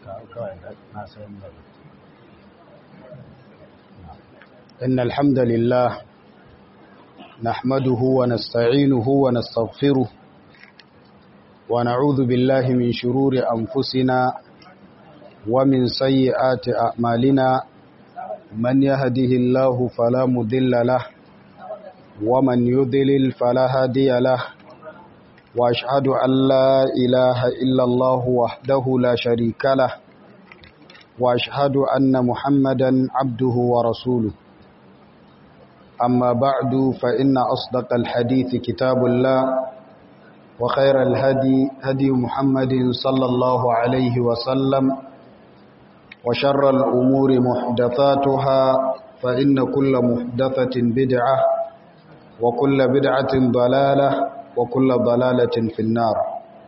إن الحمد لله نحمده ونستعينه ونستغفره ونعوذ بالله من شرور أنفسنا ومن سيئات أعمالنا من يهده الله فلا مضل له ومن يضلل فلا هادي له وأشهد أن لا إله إلا الله وحده لا شريك له وأشهد أن محمدا عبده ورسوله أما بعد فإن أصدق الحديث كتاب الله وخير الهدي هدي محمد صلى الله عليه وسلم وشر الأمور محدثاتها فإن كل محدثة بدعة وكل بدعة ضلالة وكل ضلالة في النار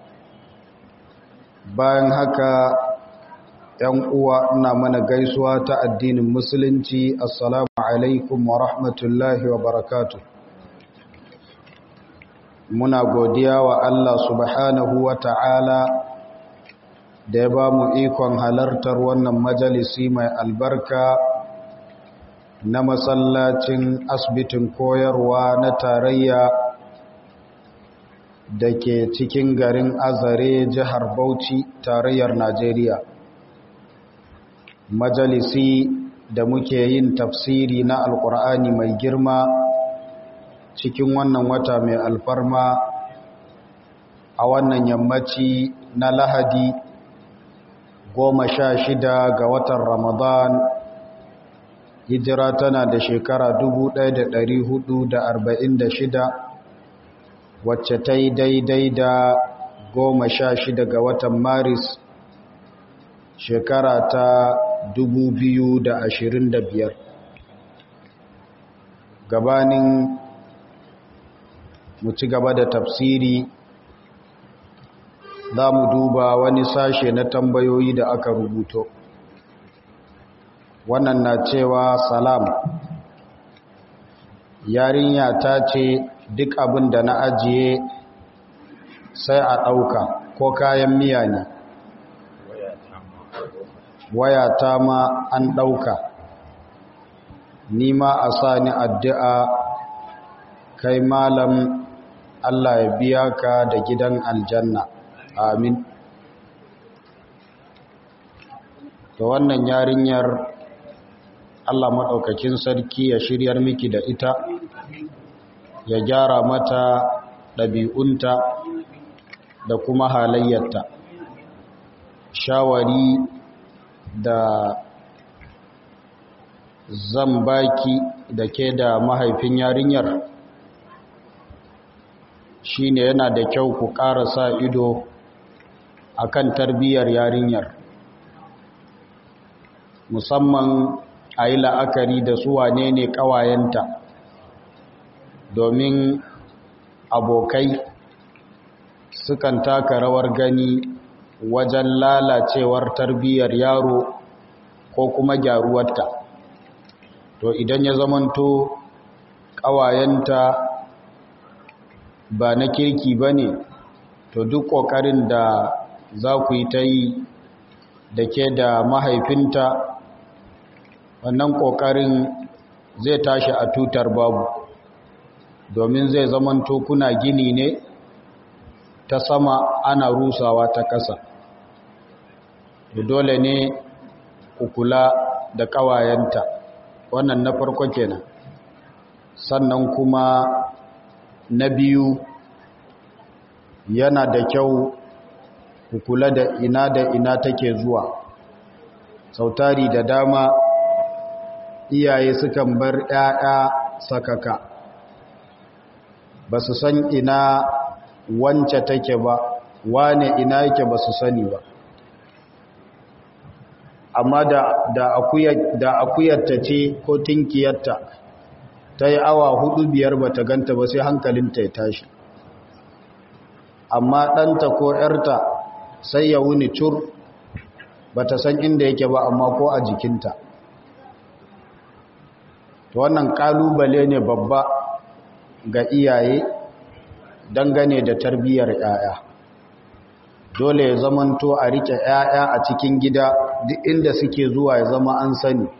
bayan haka ‘yan uwa ina mana gaisuwa ta addinin musulunci assalamu alaikum wa rahmatullahi wa barakatu muna godiya wa Allah subhanahu wa ta'ala da ya ba mu ikon halartar wannan majalisi mai albarka na masallacin asibitin koyarwa na tarayya da ke cikin garin azare jihar bauchi tarayyar najeriya majalisi da muke yin tafsiri na alkur'ani mai girma cikin wannan wata mai alfarma a wannan yammaci na lahadi goma sha shida ga watan ramadan hijira tana da shekara shida, wacce ta yi daidai da goma sha shida ga watan maris shekara ta biyar. gabanin mu ci gaba da tafsiri za mu duba wani sashe na tambayoyi da aka rubuto wannan na cewa salam yarinya ta ce duk abin da na ajiye sai a ɗauka ko kayan miya ne waya ta ma an ɗauka nima a sa ni addu'a kai malam Allah ya biya ka da gidan aljanna amin to wannan yarinyar Allah maɗaukakin sarki ya shiryar miki da ita ya gyara mata ɗabi'unta da kuma halayyarta shawari da zan baki da ke da mahaifin yarinyar shine yana da kyau ku ƙara sa ido akan tarbiyyar yarinyar musamman a yi la'akari da su wane ne ƙawayenta domin abokai sukan taka rawar gani wajen lalacewar tarbiyyar yaro ko kuma gyaruwarta to idan ya zamanto ƙawayenta ba na kirki ba ne to duk ƙoƙarin da za ku yi ta yi da ke da mahaifinta wannan ƙoƙarin zai tashi a tutar babu domin zai zamanto kuna gini ne ta sama ana rusawa ta ƙasa dole ne ku kula da ƙawayenta wannan na farko kenan sannan kuma na biyu yana da kyau ku kula da ina da ina take zuwa sautari da dama iyaye sukan bar 'ya'ya sakaka ba su san ina wance take ba wane ina yake ba su sani ba amma da da akuyarta ce ko tinkiyarta ta yi awa hudu biyar ba ta ganta ba sai hankalinta ya tashi amma ɗanta ko ‘yarta sai ya wuni cur ba ta san inda yake ba amma ko a jikinta wannan ƙalubale ne babba ga iyaye dangane da tarbiyyar ‘ya'ya dole ya zamanto a rike 'ya'ya a cikin gida duk inda suke zuwa ya zama an sani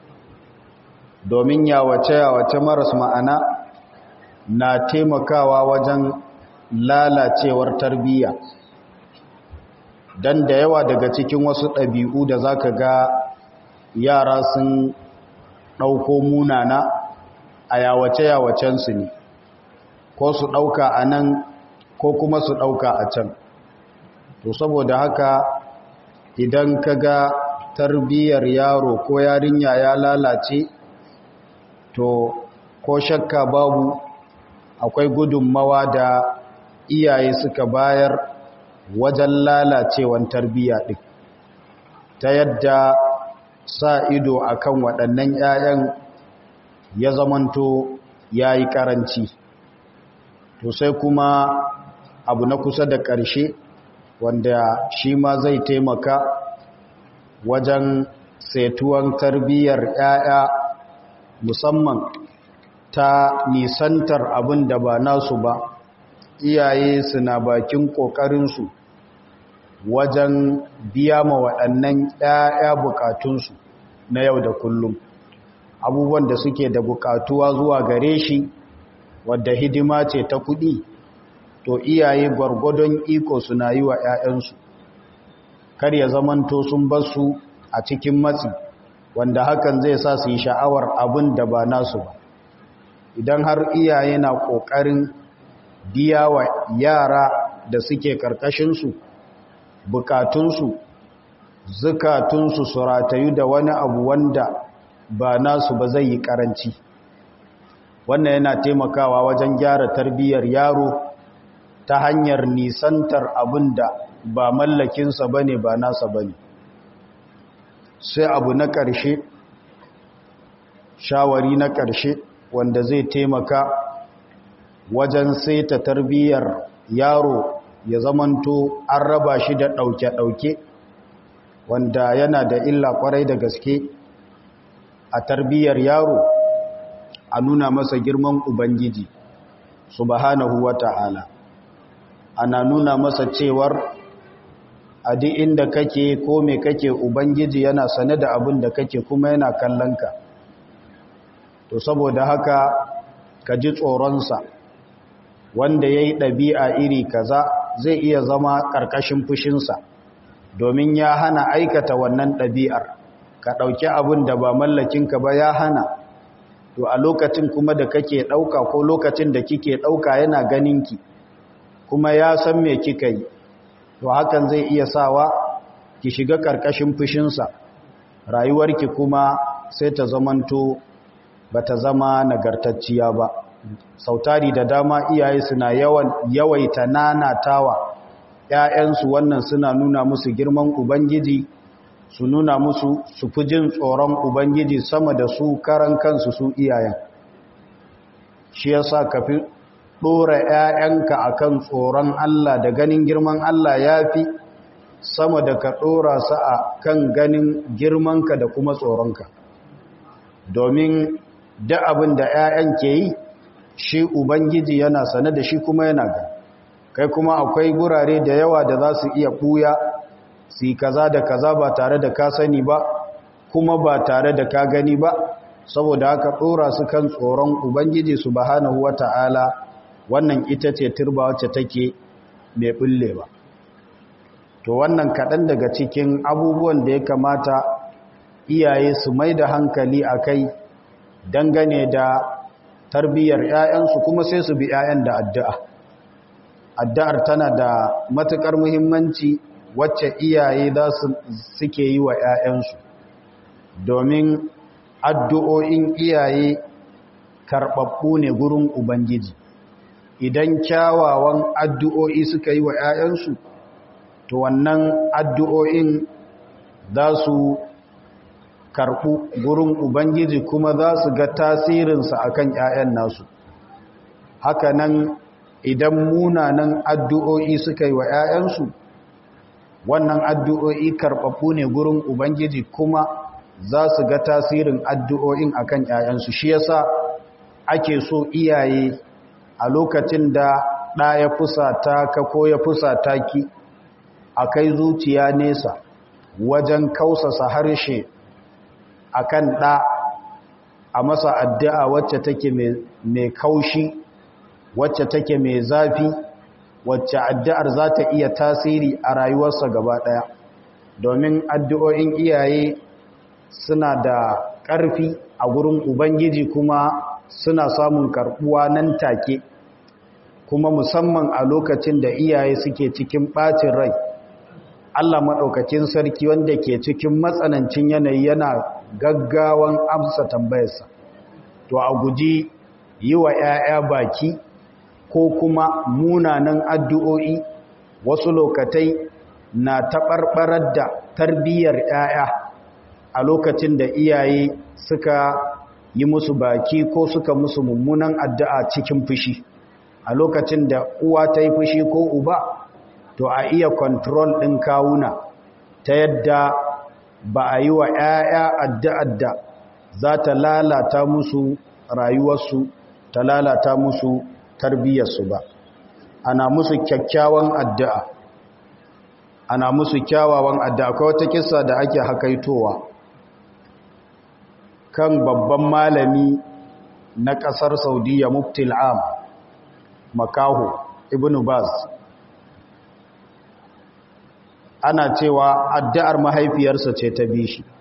domin yawace-yawace maras ma'ana na taimakawa wajen lalacewar tarbiyya don da yawa daga cikin wasu ɗabi'u da za ka ga yara sun ɗauko munana a yawace-yawacensu ne ko su ɗauka a nan ko kuma su ɗauka a can to saboda haka idan ka ga tarbiyyar yaro ko yarinya ya lalace to ko shakka babu akwai gudunmawa da iyaye suka bayar wajen lalacewan tarbiyya ɗin ta yadda sa ido akan waɗannan 'ya'yan ya zamanto ya yi ƙaranci to sai kuma abu na kusa da ƙarshe wanda shi ma zai taimaka wajen setuwan tarbiyyar 'ya'ya musamman ta nisantar abin da ba nasu ba iyaye suna bakin ƙoƙarinsu wajen biya ma waɗannan 'ya'ya bukatunsu na yau da kullum abubuwan da suke da bukatuwa zuwa gare shi wadda hidima ce ta kuɗi to iyaye gwargwadon iko suna yi wa 'ya'yansu kar ya zamanto sun basu a cikin matsi wanda hakan zai sa su yi sha'awar abin da ba nasu ba idan har iyaye na ƙoƙarin biya wa yara da suke ƙarƙashinsu bukatunsu zukatunsu su ratayu da wani abu wanda ba nasu ba zai yi ƙaranci wannan yana taimakawa wajen gyara tarbiyyar yaro ta hanyar nisantar abin da ba mallakinsa ba ne ba nasa ba ne sai abu na ƙarshe shawari na ƙarshe wanda zai taimaka wajen saita tarbiyyar yaro ya zamanto an raba shi da ɗauke-ɗauke wanda yana da illa ƙwarai da gaske a tarbiyyar yaro a nuna masa girman ubangiji subhanahu wa ta'ala ana nuna masa cewar a duk inda kake ko me kake ubangiji yana sane da abin da kake kuma yana kallon ka to saboda haka ka ji tsoronsa wanda ya yi ɗabi'a iri kaza zai iya zama ƙarƙashin fushinsa domin ya hana aikata wannan ɗabi'ar ka ɗauki abin da ba mallakinka ba ya hana to a lokacin kuma da kake ɗauka ko lokacin da kike ɗauka yana ganinki kuma ya san me kika yi to hakan zai iya sawa ki shiga ƙarƙashin fushinsa rayuwarki kuma sai ta zamanto ba ta zama nagartacciya ba sautari da dama iyaye suna yawan yawaita nanatawa ‘ya'yansu wannan suna nuna musu girman ubangiji su nuna musu su fi jin tsoron ubangiji sama da su karan kansu su iyayen shi yasa ka fi ɗora ‘ya'yanka a kan tsoron Allah da ganin girman Allah ya fi sama da ka ɗora su a kan ganin girmanka da kuma tsoronka domin da abin da ‘ya'yan ke yi shi Ubangiji yana sane da shi kuma yana ga kai kuma akwai gurare da yawa da za su iya ɓuya su yi kaza da kaza ba tare da ka sani ba kuma ba tare da ka gani ba saboda haka ɗora su kan tsoron Ubangiji su bahanahu wa ta'ala wannan ita ce turba wacce take mai ɓulle ba to wannan kaɗan daga cikin abubuwan da ya kamata iyaye su mai da hankali a kai dangane da tarbiyyar 'ya'yansu kuma sai su bi 'ya'yan da addu'a addu'ar tana da matuƙar muhimmanci wacce iyaye za su suke yi wa 'ya'yansu domin addu'o'in iyaye karɓaɓɓu ne gurin ubangiji idan kyawawan addu'o'i suka yi wa 'ya'yansu to wannan addu'o'in za su karɓu gurin Ubangiji kuma za su ga tasirinsa a kan ‘ya'yan nasu. Hakanan idan munanan addu'o'i suka yi wa ‘ya'yansu, wannan addu'o'i karɓaɓɓu ne gurin Ubangiji kuma za su ga tasirin addu'o'in a kan ‘ya'yansu. Shi yasa ake so iyaye a lokacin da ɗa ya fusata ka ko ya fusata ki, a kai zuciya nesa wajen kausasa harshe akan ɗa a masa addu'a wacce take mai kaushi wacce take mai zafi wacce addu'ar za ta iya tasiri a rayuwarsa gaba ɗaya domin addu'o'in iyaye suna da ƙarfi a gurin ubangiji kuma suna samun karɓuwa nan take kuma musamman a lokacin da iyaye suke cikin ɓacin rai Allah maɗaukakin sarki wanda ke cikin matsanancin yanayi yana gaggawan amsa tambayarsa to a guji yi wa ‘ya'ya baki ko kuma munanan addu'o'i wasu lokatai na taɓarɓarar da tarbiyyar ‘ya'ya a lokacin da iyaye suka yi musu baki ko suka musu mummunan addu'a cikin fushi a lokacin da uwa ta yi fushi ko uba to a iya kontrol ɗin kawuna ta yadda ba a yi wa ‘ya'ya addu'ar da za ta lalata musu rayuwarsu ta lalata musu tarbiyyarsu ba ana musu kyakkyawan addu'a ana musu kyawawan addu'a akwai wata kisa da ake hakaitowa kan babban malami na ƙasar saudiya muftil am makaho ibn baz ana cewa addu'ar mahaifiyarsa ce ta bi shi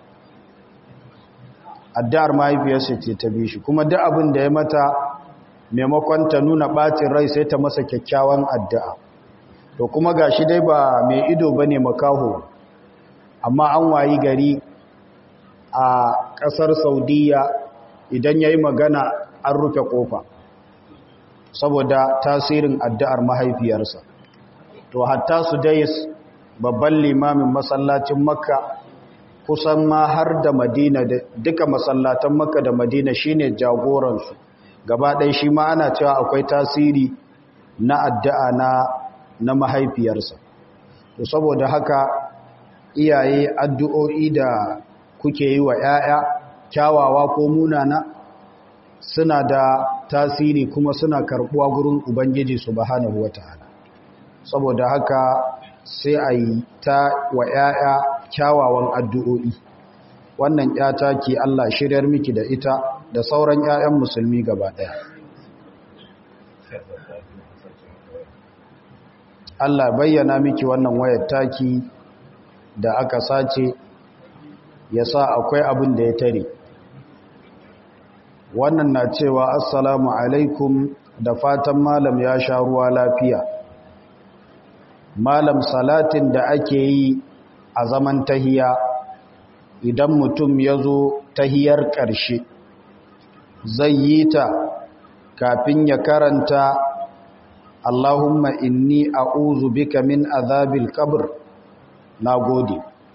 addu'ar mahaifiyarsa ce ta bi shi kuma duk abin da ya mata maimakon ta nuna ɓacin rai sai ta masa kyakkyawan addu'a to kuma ga shi dai ba mai ido ba ne makaho amma an wayi gari a ƙasar saudiya idan ya yi magana an rufe ƙofa saboda tasirin addu'ar mahaifiyarsa to hatta su dais babban limamin masallacin makka kusan ma har da madina duka masallatan makka da madina shine jagoransu gaba ɗaya shi ma ana cewa akwai tasiri na addu'a na na mahaifiyarsa to saboda haka iyaye addu'o'i da kuke yi wa ‘ya'ya kyawawa ko munana suna da tasiri kuma suna karɓuwa gurin ubangiji subhanahu wata'ala saboda haka sai a yi ta wa ‘ya'ya kyawawan addu'o'i wannan ‘yata ke Allah shiryar miki da ita da sauran ‘ya'yan musulmi gaba ɗaya Allah bayyana miki wannan wayar taki da aka sace ya sa akwai abin da ya tare wannan na cewa assalamu alaikum da fatan malam ya sha ruwa lafiya malam salatin da ake yi a zaman tahiya idan mutum ya zo tahiyar ƙarshe zai yi ta kafin ya karanta Allahumma inni a'udhu bika min azabil qabr nagode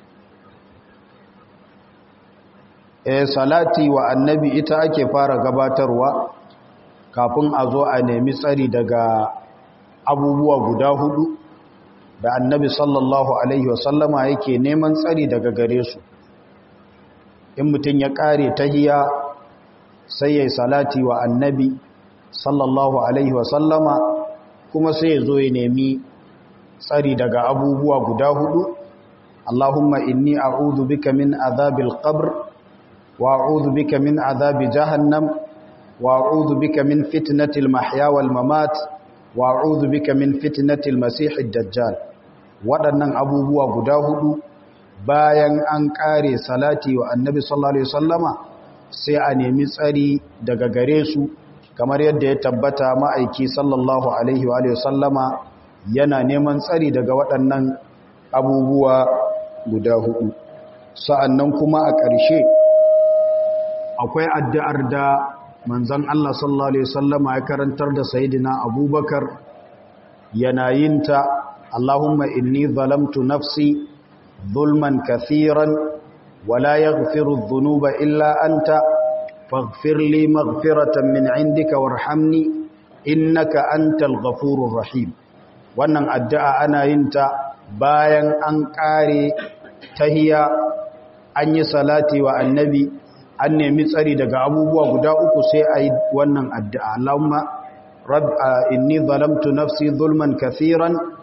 eh salati wa annabi ita ake fara gabatarwa kafin a zo a nemi tsari daga abubuwa guda hudu da annabi sallallahu alaihi wasallama yake neman tsari daga gare su in mutum ya kare tahiya sai ya salati wa annabi sallallahu alaihi wasallama kuma sai ya zo ya nemi tsari daga abubuwa guda hudu Allahumma inni a'udhu bika min azabil qabr wa a'udhu bika min azabi jahannam wa a'udhu bika min fitnatil mahya wal mamat wa a'udhu bika min fitnatil masiihid dajjal waɗannan abubuwa guda hudu bayan an kare salati wa annabi sallallahu alaihi wasallama sai a nemi tsari daga gare su kamar yadda ya tabbata ma'aiki sallallahu alaihi wa sallama yana neman tsari daga waɗannan abubuwa guda hudu sa'annan kuma a ƙarshe akwai addu'ar da manzon Allah sallallahu alaihi sallama ya karantar da sayidina abubakar yana yin ta Allahumma inni zalamtu nafsi zulman kathiran wala yaghfiru dhunuba illa anta فاغفر لي مغفرة من عندك وارحمني إنك أنت الغفور الرحيم wannan addu'a ana yin ta bayan an ƙare tahiya an yi salati wa annabi an nemi tsari daga abubuwa guda uku sai a yi wannan addu'a Allahumma rab inni zalamtu nafsi zulman kathiran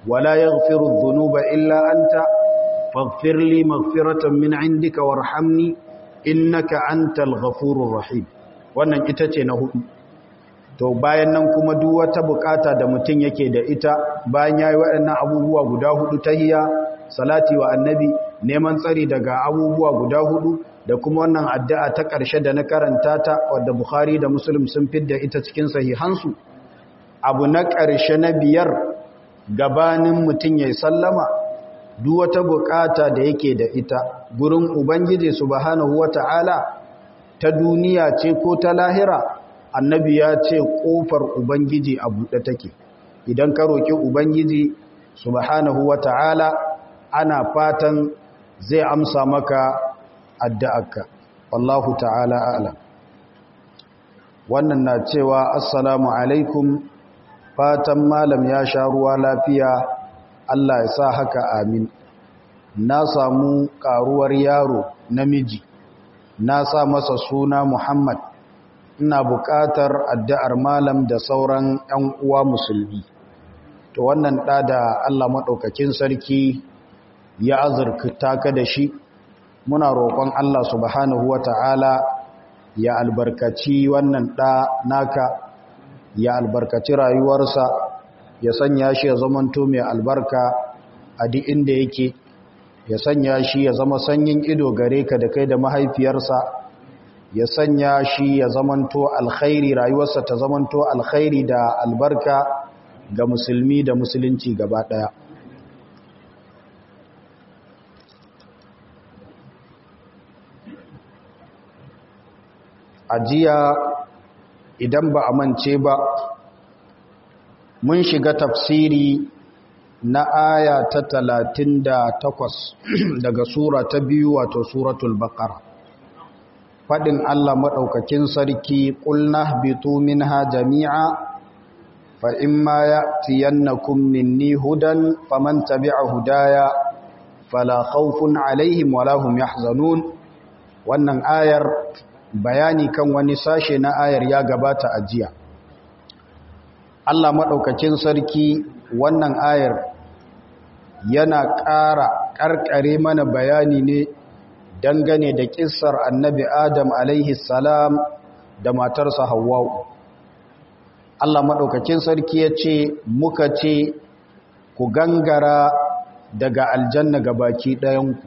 wala yaghfiru dhunuba illa anta faghfir li maghfiratan min indika warhamni innaka antal ghafurur rahim wannan ita ce na hudu to bayan nan kuma duk wata bukata da mutum yake da ita bayan yayi waɗannan abubuwa guda hudu tahiyya salati wa annabi neman tsari daga abubuwa guda hudu da kuma wannan addu'a ta ƙarshe da na karanta ta wadda Bukhari da Muslim sun fidda ita cikin sahihansu abu na ƙarshe na biyar gabanin mutum ya sallama duk wata bukata da yake da ita gurin Ubangiji subhanahu wata'ala ta duniya ce ko ta lahira annabi ya ce ƙofar Ubangiji a buɗe take idan ka roƙi Ubangiji subhanahu wata'ala ana fatan zai amsa maka addu'arka wallahu ta'ala a'lam wannan na cewa assalamu alaikum fatan malam ya sha ruwa lafiya Allah ya sa haka amin na samu karuwar yaro namiji na sa masa suna Muhammad ina buƙatar addu'ar malam da sauran ‘yan uwa musulmi to wannan ɗa da Allah maɗaukakin sarki ya azurta ka da shi muna roƙon Allah subhanahu wa ta'ala ya albarkaci wannan ɗa naka ya albarkaci rayuwarsa ya sanya shi ya zamanto mai albarka a duk inda yake ya sanya shi ya zama sanyin ido gare ka da kai da mahaifiyarsa ya sanya shi ya zamanto alkhairi rayuwarsa ta zamanto alkhairi da albarka ga musulmi da musulunci gaba ɗaya ajiya idan ba a mance ba mun shiga tafsiri na aya ta talatin da takwas daga sura ta biyu wato suratul baqara faɗin Allah maɗaukakin sarki ƙulna bitu minha jami'a fa imma ya'tiyannakum minni hudan faman tabi'a hudaya fala khawfun alaihim wala hum yahzanun wannan ayar bayani kan wani sashe na ayar ya gabata a jiya Allah maɗaukakin sarki wannan ayar yana ƙara ƙarƙare mana bayani ne dangane da ƙissar annabi Adam alaihi salam da matarsa Hawwa'u Allah maɗaukakin sarki ya ce muka ce ku gangara daga aljanna ga baki ɗayanku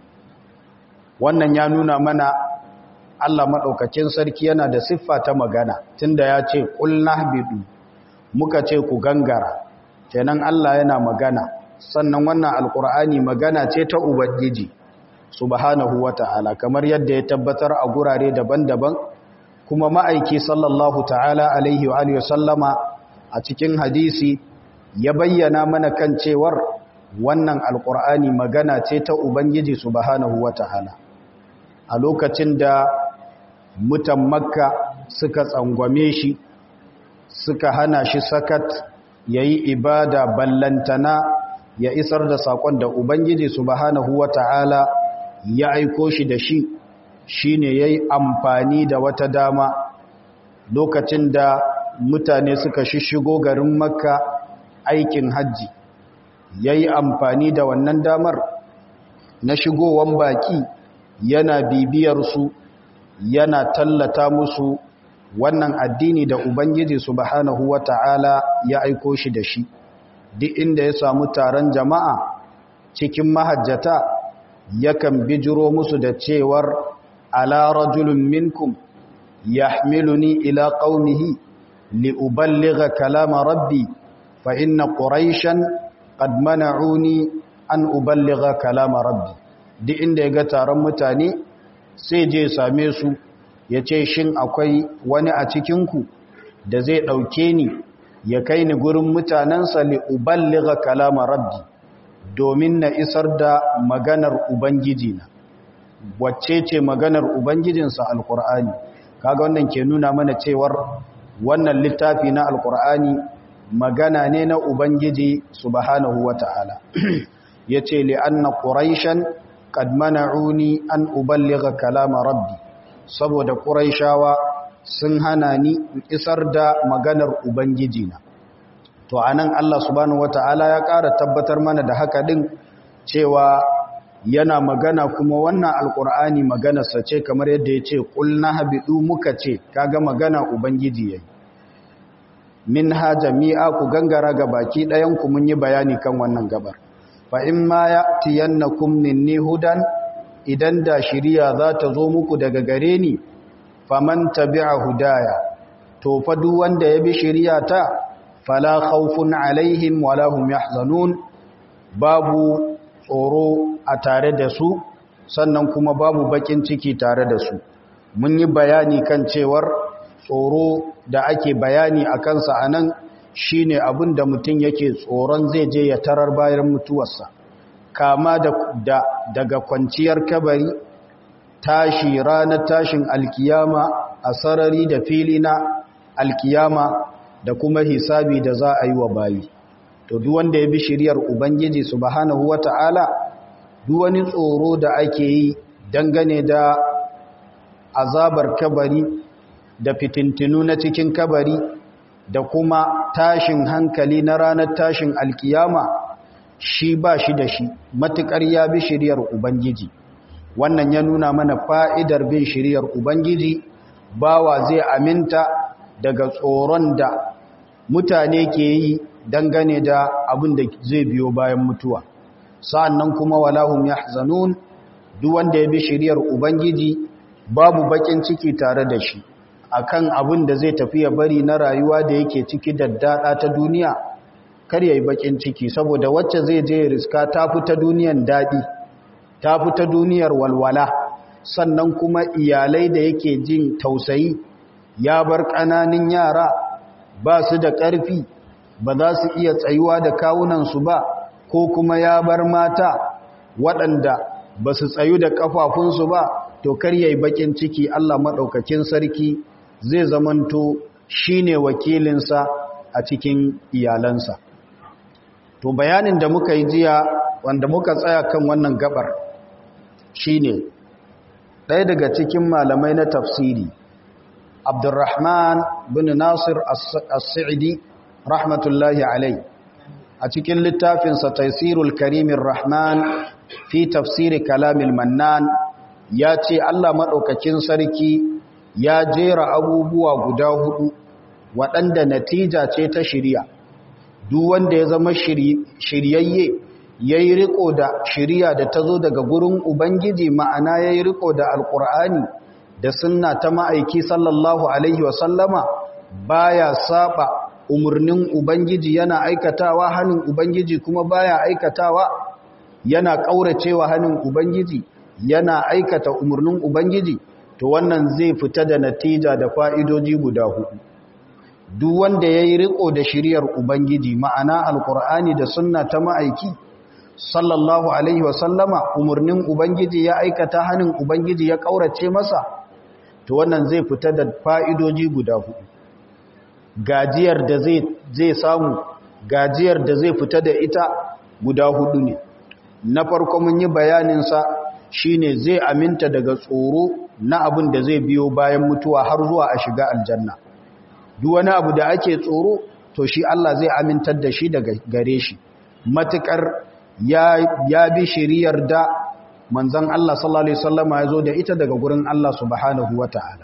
wannan ya nuna mana Allah maɗaukakin sarki yana da siffa ta magana tunda ya ce ƙulna bidu muka ce ku gangara kenan Allah yana magana sannan wannan alƙur'ani magana ce ta ubangiji subhanahu wata'ala kamar yadda ya tabbatar a gurare daban-daban kuma ma'aiki sallallahu ta'ala alaihi wa alihi sallama a cikin hadisi ya bayyana mana kan cewar wannan alƙur'ani magana ce ta ubangiji subhanahu wata'ala a lokacin da mutan makka suka tsangwame shi suka hana shi sakat ya yi ibada ballantana ya isar da saƙon da ubangiji subhanahu wata'ala ya aiko shi da shi shi ne ya yi amfani da wata dama lokacin da mutane suka shishigo garin makka aikin hajji ya yi amfani da wannan damar na shigowan baki yana bibiyarsu yana tallata musu wannan addini da Ubangiji subhanahu wa ta'ala ya aiko shi da shi, duk inda ya samu taron jama'a cikin mahajjata yakan bijiro musu da cewar ala rajulun minkum yahmiluni ila qaumihi li uballigha kalama rabbi fa inna quraishan qad mana'uni an uballigha kalama rabbi duk inda ya ga taron mutane sai je same su ya ce shin akwai wani a cikinku da zai ɗauke ni ya kai ni gurin mutanensa li'uballiga kalama rabbi domin na isar da maganar ubangiji na wacce ce maganar ubangijinsa alkur'ani kaga wannan ke nuna mana cewar wannan littafi na alkur'ani magana ne na ubangiji subhanahu wata'ala ya ce li'anna quraishan qad mana'uni an uballiga kalama rabbi saboda quraishawa sun hana ni isar da maganar ubangiji na to anan Allah subhanahu wataala ya ƙara tabbatar mana da haka din cewa yana magana kuma wannan alkur'ani maganarsa ce kamar yadda ya ce ƙulna habidu muka ce kaga magana ubangiji yayi min ha jami'a ku gangara ga baki ɗayanku mun yi bayani kan wannan gabar fa in ma ya tiyannakum minni hudan idan da shiriya za ta zo muku daga gare ni faman tabi'a hudaya to fa duk wanda ya bi shiriya ta fala khawfun alaihim wala hum yahzanun babu tsoro a tare da su sannan kuma babu bakin ciki tare da su mun yi bayani kan cewar tsoro da ake bayani a kansa a nan shi ne abin da mutum yake tsoron zai je ya tarar bayan mutuwarsa kama da, da daga kwanciyar kabari tashi ranar tashin alkiyama a sarari da fili na alkiyama da kuma hisabi da za a yi wa bayi to duk wanda ya bi shiriyar ubangiji subhanahu wata'ala duk wani tsoro da ake yi dangane da azabar kabari da fitintinu na cikin kabari da kuma tashin hankali na ranar tashin alkiyama shi ba shi da shi matukar ya bi shiriyar ubangiji wannan ya nuna mana fa'idar bin shiriyar ubangiji bawa zai aminta daga tsoron da mutane ke yi dangane da abin da zai biyo bayan mutuwa sa'annan kuma walahum yahzanun duk wanda ya bi shiriyar ubangiji babu bakin ciki tare da shi akan abin da zai tafi ya bari na rayuwa da yake ciki daddada ta duniya kar yayi bakin ciki saboda wacce zai je riska ta fita duniyan dadi ta fita duniyar walwala sannan kuma iyalai da yake jin tausayi ya bar ƙananan yara ba su da ƙarfi ba za su iya tsayuwa da kawunansu ba ko kuma ya bar mata waɗanda ba su tsayu da ƙafafunsu ba to kar yayi bakin ciki Allah maɗaukakin sarki zai zamanto shine wakilinsa a cikin iyalansa to bayanin da muka yi jiya wanda muka tsaya kan wannan gabar shine ɗaya daga cikin malamai na tafsiri Abdurrahman bin Nasir As-Sa'idi rahmatullahi alai a cikin littafinsa Taisirul Karimin Rahman fi tafsiri Kalamil Mannan ya ce Allah maɗaukakin sarki ya jera abubuwa guda hudu waɗanda natija ce ta shirya duk wanda ya zama shiryayye ya yi riko da shirya da ta zo daga gurin ubangiji ma'ana ya yi riko da alkur'ani da sunna ta ma'aiki sallallahu alaihi wasallama baya saba umarnin ubangiji yana aikatawa hannun ubangiji kuma baya aikatawa yana ƙauracewa hannun ubangiji yana aikata umarnin ubangiji to wannan zai fita da natija da fa'idoji guda hudu duk wanda ya yi riko da shiriyar ubangiji ma'ana alkur'ani da sunna ta ma'aiki sallallahu alaihi wasallama umarnin ubangiji ya aikata hannun ubangiji ya ƙaurace masa to wannan zai fita da fa'idoji guda hudu gajiyar da zai samu gajiyar da zai fita da ita guda hudu ne na farko mun yi bayaninsa shine zai aminta daga tsoro na abin da zai biyo bayan mutuwa har zuwa a shiga aljanna duk wani abu da ake tsoro to shi Allah zai amintar da shi daga gare shi matukar ya, ya bi shiriyar da manzon Allah sallallahu alaihi wasallama ya zo da ita daga gurin Allah subhanahu wataala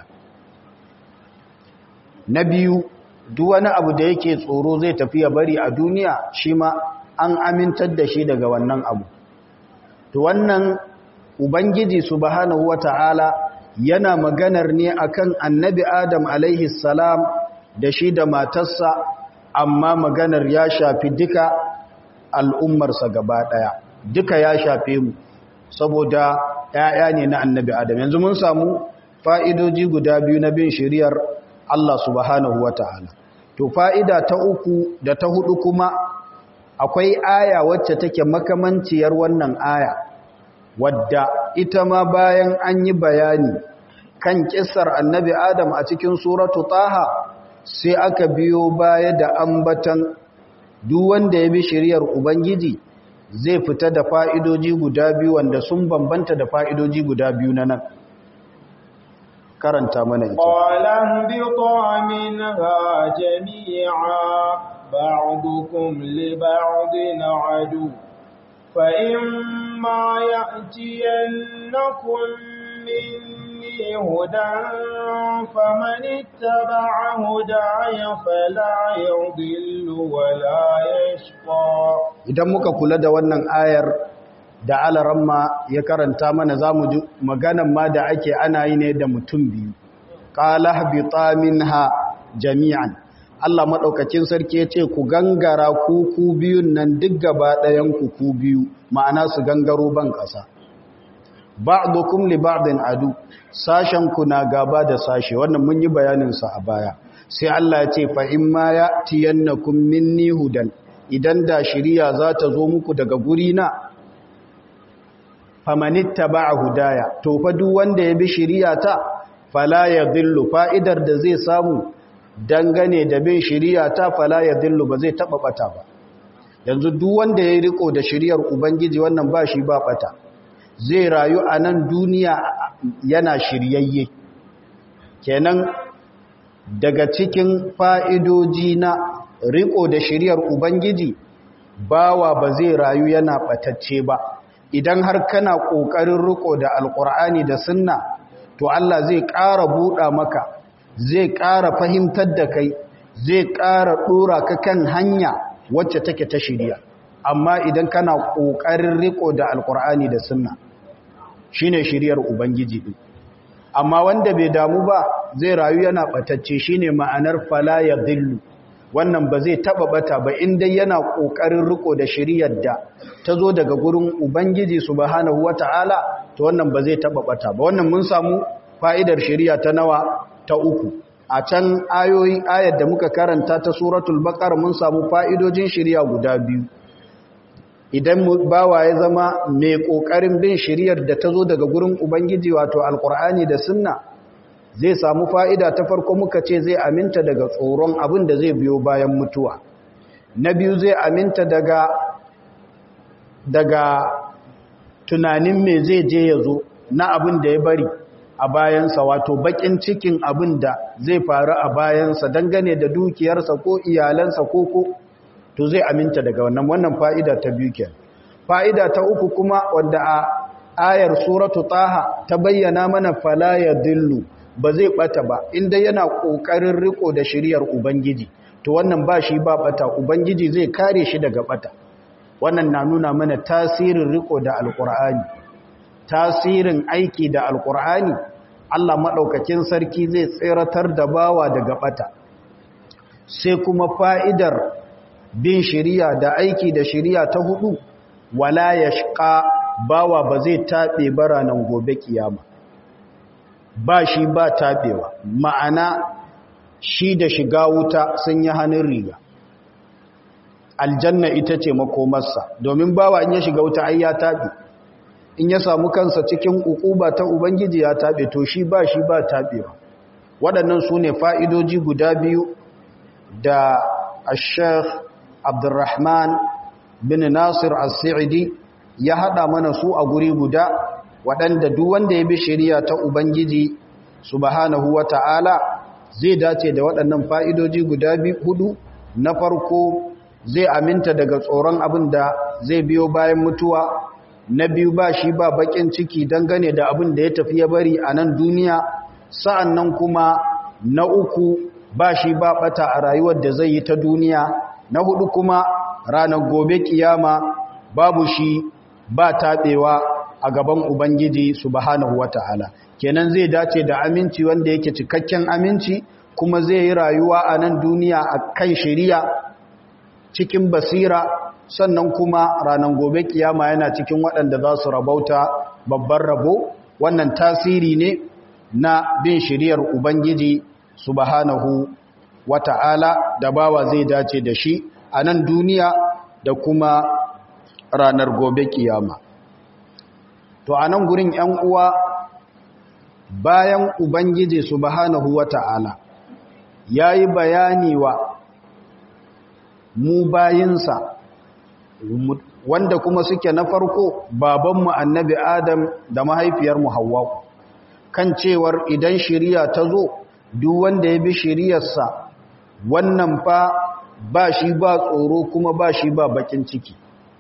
na biyu duk wani abu da yake tsoro zai tafi ya bari a duniya shi ma an amintar da shi daga wannan abu to wannan ubangiji subhanahu wata'ala yana maganar ne akan annabi adam alaihi salam da shi da matarsa amma maganar ya shafi duka al'ummarsa gaba daya duka ya shafe mu saboda ‘ya'ya ne na annabi adam yanzu mun samu fa'idoji guda biyu na bin shiriyar Allah subhanahu wa ta'ala. To, fa'ida ta uku da ta hudu kuma akwai aya wacce take makamanciyar wannan aya, wadda ita ma bayan an yi bayani kan ƙisar annabi Adam a cikin suratu taha sai aka biyo baya da ambatan duk wanda ya bi shiriyar Ubangiji zai fita da fa'idoji guda biyu wanda sun bambanta da fa'idoji guda biyu na nan. karanta mana ita qalan bi minha jami'a بعضكم لبعض عدو فإما يأتينكم مني هدى فمن اتبع هداي فلا يضل ولا يشقى idan muka kula da wannan ayar da alaramma ya karanta mana zamu ji maganan ma da ake ana yi ne da mutum biyu qala habita minha jami'an Allah madaukakin sarki yace ku gangara ku ku biyun nan duk gaba ɗayan ku ku biyu ma'ana su gangaro ban ƙasa ba'dukum li ba'din adu sashen ku na gaba da sashe wannan mun yi bayanin sa a baya sai Allah ya ce fa in ma ya'tiyannakum minni hudan idan da shiriya za ta zo muku daga guri na famanittaba'a hudaya to fa duk wanda ya bi shiriya ta fala yadhillu fa'idar da zai samu dangane da bin shiriya ta fala yadhillu ba zai taba bata ba yanzu duk wanda ya riko da shiriyar ubangiji wannan ba shi ba bata zai rayu a nan duniya yana shiryayye kenan daga cikin fa'idoji na riko da shiriyar ubangiji bawa ba zai rayu yana batacce ba idan har kana ƙoƙarin riko da alƙur'ani da sunna to Allah zai ƙara buɗa maka zai ƙara fahimtar da kai zai ƙara ɗora ka kan hanya wacce take ta shirya amma idan kana ƙoƙarin riko da alƙur'ani da sunna shine shiryar ubangiji din amma wanda bai damu ba zai rayu yana batacce shine ma'anar fala ya dillu wannan ba zai taba bata ba inda yana kokarin riko da shiriyar da ta zo daga gurin ubangiji subhanahu wataala to wannan ba zai taba bata ba wannan mun samu fa'idar shiriya ta nawa ta uku a can ayoyi ayar da muka karanta ta suratul baqara mun samu fa'idojin shiriya guda biyu idan bawa ya zama mai ƙoƙarin bin shiriyar da ta zo daga gurin Ubangiji wato Alƙur'ani da Sunna zai samu fa'ida ta farko muka ce zai aminta daga tsoron abin da zai biyo bayan mutuwa. Na biyu zai aminta daga daga tunanin me zai je ya zo na abin da ya bari a bayansa wato baƙin cikin abin da zai faru a bayansa dangane da dukiyarsa ko iyalansa ko ko to zai aminta daga wannan wannan fa'ida ta biyu ke fa'ida ta uku kuma wanda a ayar suratu taha ta bayyana mana fala ya dillu ba zai bata ba inda yana ƙoƙarin riko da shiriyar ubangiji to wannan ba shi ba bata ubangiji zai kare shi daga bata wannan na nuna mana tasirin riko da alƙur'ani tasirin aiki da alƙur'ani Allah maɗaukakin sarki zai tseratar da bawa daga bata sai kuma fa'idar bin shiriya da aiki da shiriya ta hudu wala ya shiƙa bawa ba zai taɓe baranan gobe kiyama ba shi ba taɓewa ma'ana shi da shiga wuta sun yi hannun riga aljanna ita ce makomarsa domin bawa in ya shiga wuta ai ya taɓe in ya samu kansa cikin ukuba ta ubangiji ya taɓe to shi ba shi ba taɓewa waɗannan su ne fa'idoji guda biyu da ashekh Abdurrahman bin Nasir As-Sa'idi ya hada mana su a guri guda waɗanda duk wanda ya bi shari'a ta Ubangiji subhanahu wata'ala zai dace da waɗannan fa'idoji guda hudu na farko zai aminta daga tsoron abin da zai biyo bayan mutuwa na biyu ba shi ba bakin ciki dangane da abin da ya tafi ya bari a nan duniya sa'an nan kuma na uku ba shi ba bata a rayuwar da zai yi ta duniya na hudu kuma ranar gobe kiyama babu shi ba taɓewa a gaban ubangiji subhanahu wata'ala kenan zai dace da aminci wanda yake cikakken aminci kuma zai yi rayuwa a nan duniya a kan shari'a cikin basira sannan kuma ranar gobe kiyama yana cikin waɗanda za su rabauta babban rabo wannan tasiri ne na bin shari'ar ubangiji subhanahu wata'ala da bawa zai dace da shi a nan duniya da kuma ranar gobe kiyama to a nan gurin ‘yan uwa bayan ubangiji subhanahu wata'ala ya yi bayani wa mu bayinsa wanda kuma suke na farko babanmu annabi adam da mahaifiyarmu hawwa kan cewar idan shiriya ta zo duk wanda ya bi shiriyarsa wannan fa ba shi ba tsoro kuma ba shi ba bakin ciki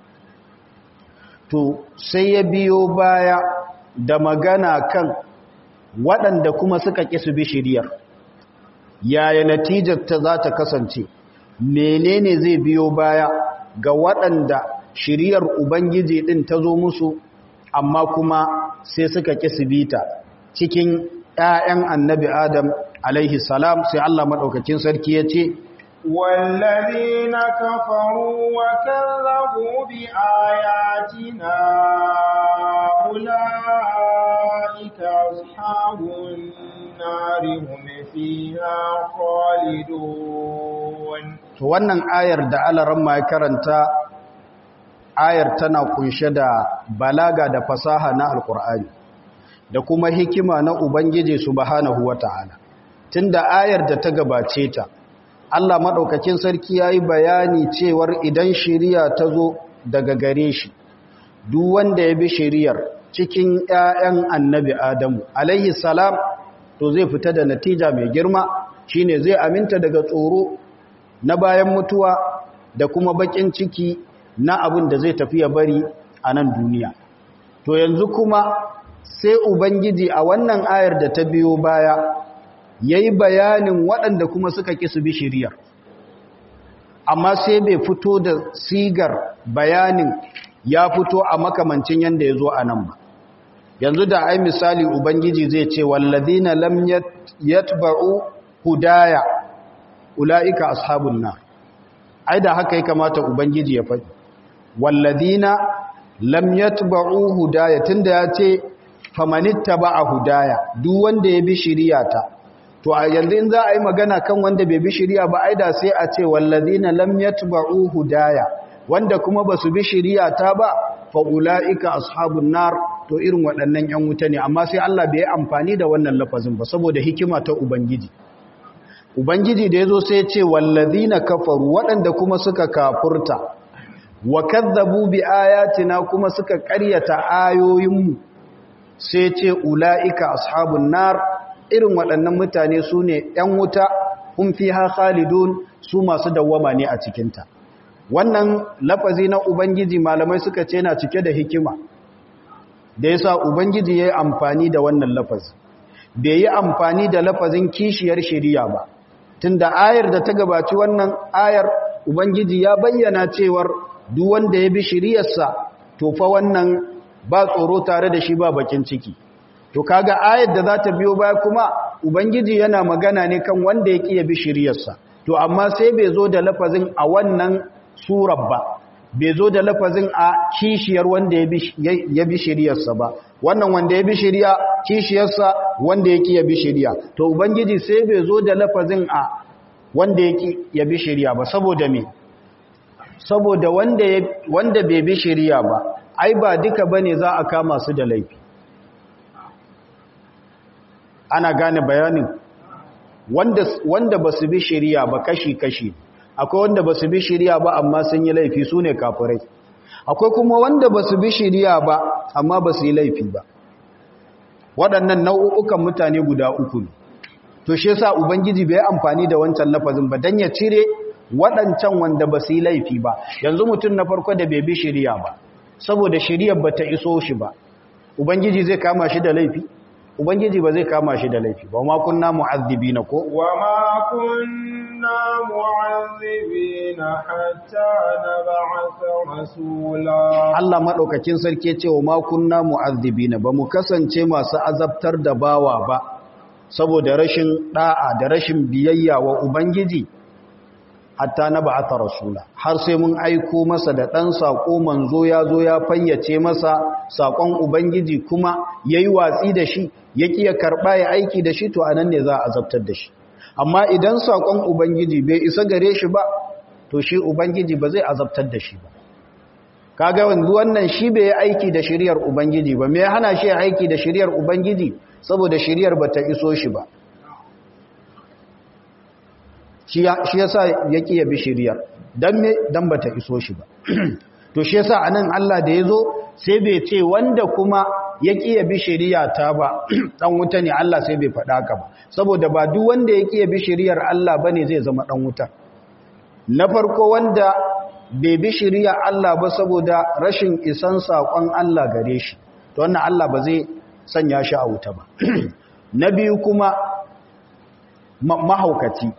to sai ya biyo baya da magana kan waɗanda kuma suka ƙi su bi shiriyar yaya natijar ta za ta kasance menene zai biyo baya ga waɗanda shiriyar ubangiji ɗin ta zo musu amma kuma sai suka ƙi su bi ta cikin ‘ya'yan annabi adam alaihi salam sai Allah maɗaukakin sarki ya ce والذين كفروا وكذبوا بآياتنا أولئك أصحاب النار هم فيها خالدون to wannan ayar da alaran ma ya karanta ayar tana kunshe da balaga da fasaha na alkur'ani da kuma hikima na ubangiji subhanahu wata'ala tunda ayar da ta gabace ta Allah maɗaukakin sarki ya yi bayani cewar idan shiriya ta zo daga gare shi, duk wanda ya bi shiriyar cikin ‘ya'yan annabi Adamu, alaihi salam, to zai fita da natija mai girma shi ne zai aminta daga tsoro na bayan mutuwa da kuma baƙin ciki na abin da zai tafi ya bari a nan duniya. To yanzu kuma sai Ubangiji a wannan ayar da ta biyo baya ya yi bayanin waɗanda kuma suka ƙi su bi shiriyar amma sai bai fito da sigar bayanin ya fito a makamancin yadda ya zo a nan ba yanzu da ai misali ubangiji zai ce wallazina lam yatba'u hudaya ulaika ashabun nar ai da haka ya kamata ubangiji ya faɗi wallazina lam yatba'u hudaya tunda ya ce famanittaba'a hudaya duk wanda ya bi shiriyata to a yanzu in za a yi magana kan wanda bai bi shiriya ba aida sai a ce wallazina lam yatba'u hudaya wanda kuma basu bi shiriya ta ba fa ulaika ashabun nar to irin waɗannan ƴan wuta ne amma sai Allah bai amfani da wannan lafazin ba saboda hikima ta ubangiji ubangiji da yazo sai ya ce wallazina kafaru waɗanda kuma suka kafurta wa kadzabu bi ayatina kuma suka ƙaryata ayoyinmu sai ce ulaika ashabun nar irin waɗannan mutane su ne ‘yan wuta hun fi ha khalidun su masu dawwama ne a cikinta wannan lafazi na ubangiji malamai suka ce na cike da hikima da yasa ubangiji ya yi amfani da wannan lafazi bai yi amfani da lafazin kishiyar shiriya ba tunda ayar da ta gabaci wannan ayar ubangiji ya bayyana cewar duk wanda ya bi shiriyarsa to fa wannan ba tsoro tare da shi ba bakin ciki to kaga ayar da za ta biyo baya kuma ubangiji yana magana ne kan wanda ya kiyaye bishiriyarsa to amma sai bai zo da lafazin a wannan surar ba bai zo da lafazin a kishiyar wanda ya bishiriyarsa ba wannan wanda ya bishiriya kishiyarsa wanda ya kiyaye bishiriya to ubangiji sai bai zo da lafazin a wanda ya kiyaye bishiriya ba saboda me saboda wanda wanda bai bishiriya ba ai ba duka bane za a kama su da laifi ana gane bayanin wanda wanda basu bi shari'a ba kashi-kashi akwai wanda basu bi shari'a ba amma sun yi laifi sune kafirai akwai kuma wanda basu bi shari'a ba amma basu yi laifi ba waɗannan nau'ukan mutane guda uku ne to shi yasa ubangiji bai amfani da wancan lafazin ba dan ya cire waɗancan wanda basu yi laifi ba yanzu mutum na farko da bai bi shari'a ba saboda shari'ar bata iso shi ba ubangiji zai kama shi da laifi ubangiji ba zai kama shi da laifi ba ma kunna mu'azzibina ko wa ma kunna mu'azzibina hatta nab'atha rasula Allah madaukakin sarki ce wa ma kunna mu'azzibina ba mu kasance masu azabtar da bawa ba saboda rashin da'a da rashin biyayya wa ubangiji hatta na ba'ata rasula har sai mun aiko masa da ɗan saƙo manzo ya zo ya fayyace masa saƙon ubangiji kuma ya yi watsi da shi ya ƙi ya karɓa ya aiki da shi to a nan ne za a azabtar da shi amma idan saƙon ubangiji bai isa gare shi ba to shi ubangiji ba zai azabtar da shi ba kaga wanzu wannan shi bai yi aiki da shiriyar ubangiji ba me ya hana shi aiki da shiriyar ubangiji saboda shiriyar ba ta iso shi ba shi yasa ya ƙi ya bi shiriyar don me don ba ta iso shi ba to shi yasa a nan Allah da ya zo sai bai ce wanda kuma ya ƙi ya bi shiriya ta ba ɗan wuta ne Allah sai bai faɗa ka ba saboda ba duk wanda ya ƙi ya bi shiriyar Allah ba ne zai zama ɗan wuta na farko wanda bai bi shiriya Allah ba saboda rashin isan saƙon Allah gare shi to wannan Allah ba zai sanya shi a wuta ba na biyu kuma mahaukaci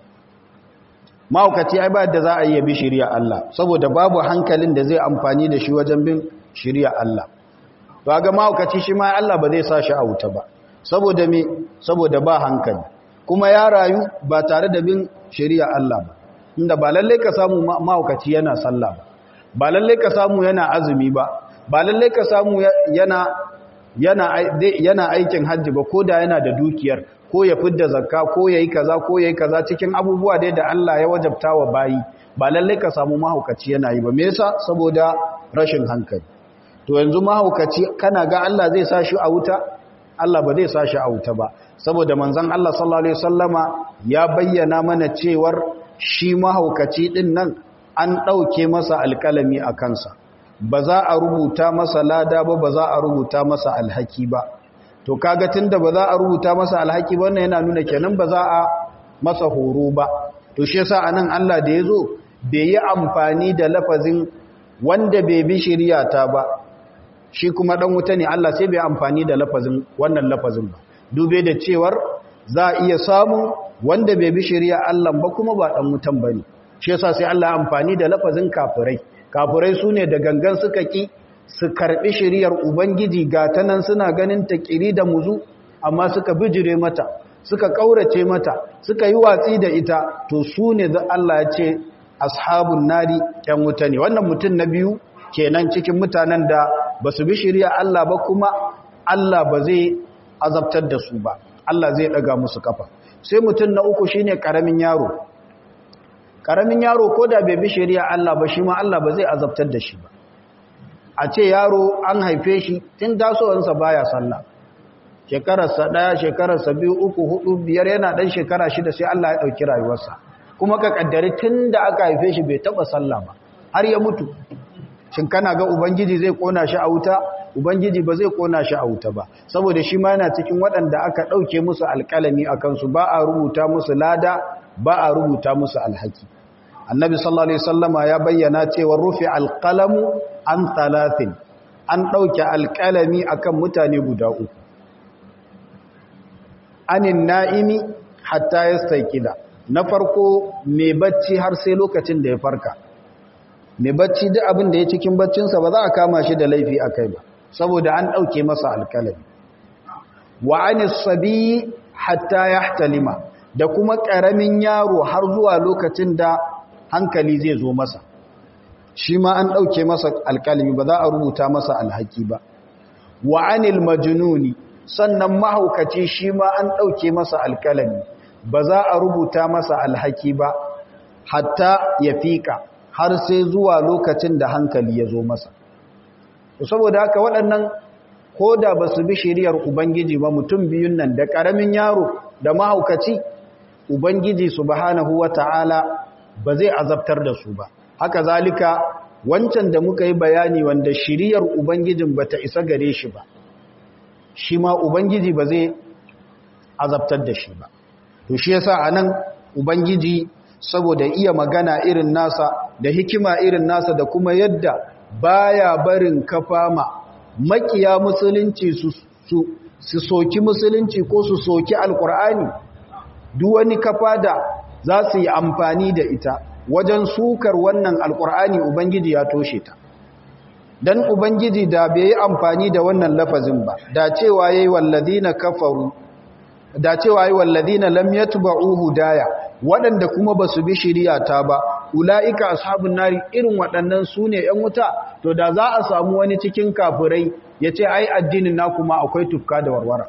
mahaukaci ai ba da za a yi bi shiriya Allah saboda babu hankalin da zai amfani da shi wajen bin shiriya Allah to ga mahaukaci shi ma Allah ba zai sa shi a wuta ba saboda me saboda ba hankali kuma ya rayu ba tare da bin shiriya Allah ba inda ba lalle ka samu mahaukaci yana sallah ba ba lalle ka samu yana azumi ba ba lalle ka samu yana yana yana aikin hajji ba ko da yana da dukiyar ko ya fidda zakka ko yayi kaza ko yayi kaza cikin abubuwa dai da Allah ya wajabta wa bayi ba lalle ka samu mahaukaci yana yi ba me yasa saboda rashin hankali to yanzu mahaukaci kana ga Allah zai sa shi a wuta Allah ba zai sa shi a wuta ba saboda manzon Allah sallallahu alaihi wasallama ya bayyana mana cewar shi mahaukaci din nan an dauke masa alkalami a kansa ba za a rubuta masa lada ba ba za a rubuta masa alhaki ba to kaga tunda ba za a rubuta masa alhaki ba wannan yana nuna kenan ba za a masa horo ba to shi yasa anan Allah da yazo bai yi amfani da lafazin wanda bai bi shari'ata ba shi kuma dan wuta ne Allah sai bai amfani da lafazin wannan lafazin ba dube da cewar za a iya samu wanda bai bi shari'a Allah ba kuma ba dan wutan bane shi yasa sai Allah amfani da lafazin kafirai kafirai sune da gangan suka ki su karbi shari'ar ubangiji ga ta nan suna ganin ta kiri da muzu amma suka bijire mata suka kaurace mata suka yi watsi da ita to sune da Allah ya ce ashabun nari yan wuta ne wannan mutum na biyu kenan cikin mutanen da ba su bi shirya Allah ba kuma Allah ba zai azabtar da su ba Allah zai daga musu kafa sai mutum na uku shine karamin yaro karamin yaro ko da bai bi shirya Allah ba shi ma Allah ba zai azabtar da shi ba a ce yaro an haife shi tun tasowansa baya sallah shekararsa ɗaya shekararsa biyu uku hudu biyar yana ɗan shekara shida sai Allah ya ɗauki rayuwarsa kuma ka kaddari tun da aka haife shi bai taɓa sallah ba har ya mutu shin kana ga ubangiji zai kona shi a wuta ubangiji ba zai kona shi a wuta ba saboda shi ma yana cikin waɗanda aka ɗauke musu alƙalami a kansu ba a rubuta musu lada ba a rubuta musu alhaki annabi sallallahu alaihi wasallama ya bayyana cewa rufi alqalamu an talatin an ɗauke alƙalami akan mutane guda uku anin na'imi hatta yastaykida na farko mai bacci har sai lokacin da ya farka mai bacci duk abin da ya cikin baccinsa ba za a kama shi da laifi a kai ba saboda an ɗauke masa alkalami wa anis sabi hatta ya talima da kuma ƙaramin yaro har zuwa lokacin da hankali zai zo masa shi ma an ɗauke masa alkalami ba za a rubuta masa alhaki ba wa anil majnuni sannan mahaukaci shi ma an ɗauke masa alkalami ba za a rubuta masa alhaki ba hatta ya fiƙa har sai zuwa lokacin da hankali ya zo masa saboda haka waɗannan ko da ba su bi shiriyar ubangiji ba mutum biyun nan da ƙaramin yaro da mahaukaci ubangiji subhanahu wata'ala ba zai azabtar da su ba haka zalika wancan da muka yi bayani wanda shiriyar ubangijin ba ta isa gare shi ba shi ma ubangiji ba zai azabtar da shi ba to shi yasa anan ubangiji saboda iya magana irin nasa da hikima irin nasa da kuma yadda baya barin kafama makiya musulunci su su su soki musulunci ko su soki alkur'ani duk wani kafa da za su yi amfani da ita wajen sukar wannan alkur'ani ubangiji ya toshe ta dan ubangiji da bai yi amfani da wannan lafazin ba da cewa yayi walladina kafaru da cewa yayi walladina lam yatba'u hudaya waɗanda kuma ba su bi ta ba ula'ika ashabun nari irin waɗannan su ne ‘yan wuta to da za a samu wani cikin kafirai ya ce ai addinin na kuma akwai tufka da warwara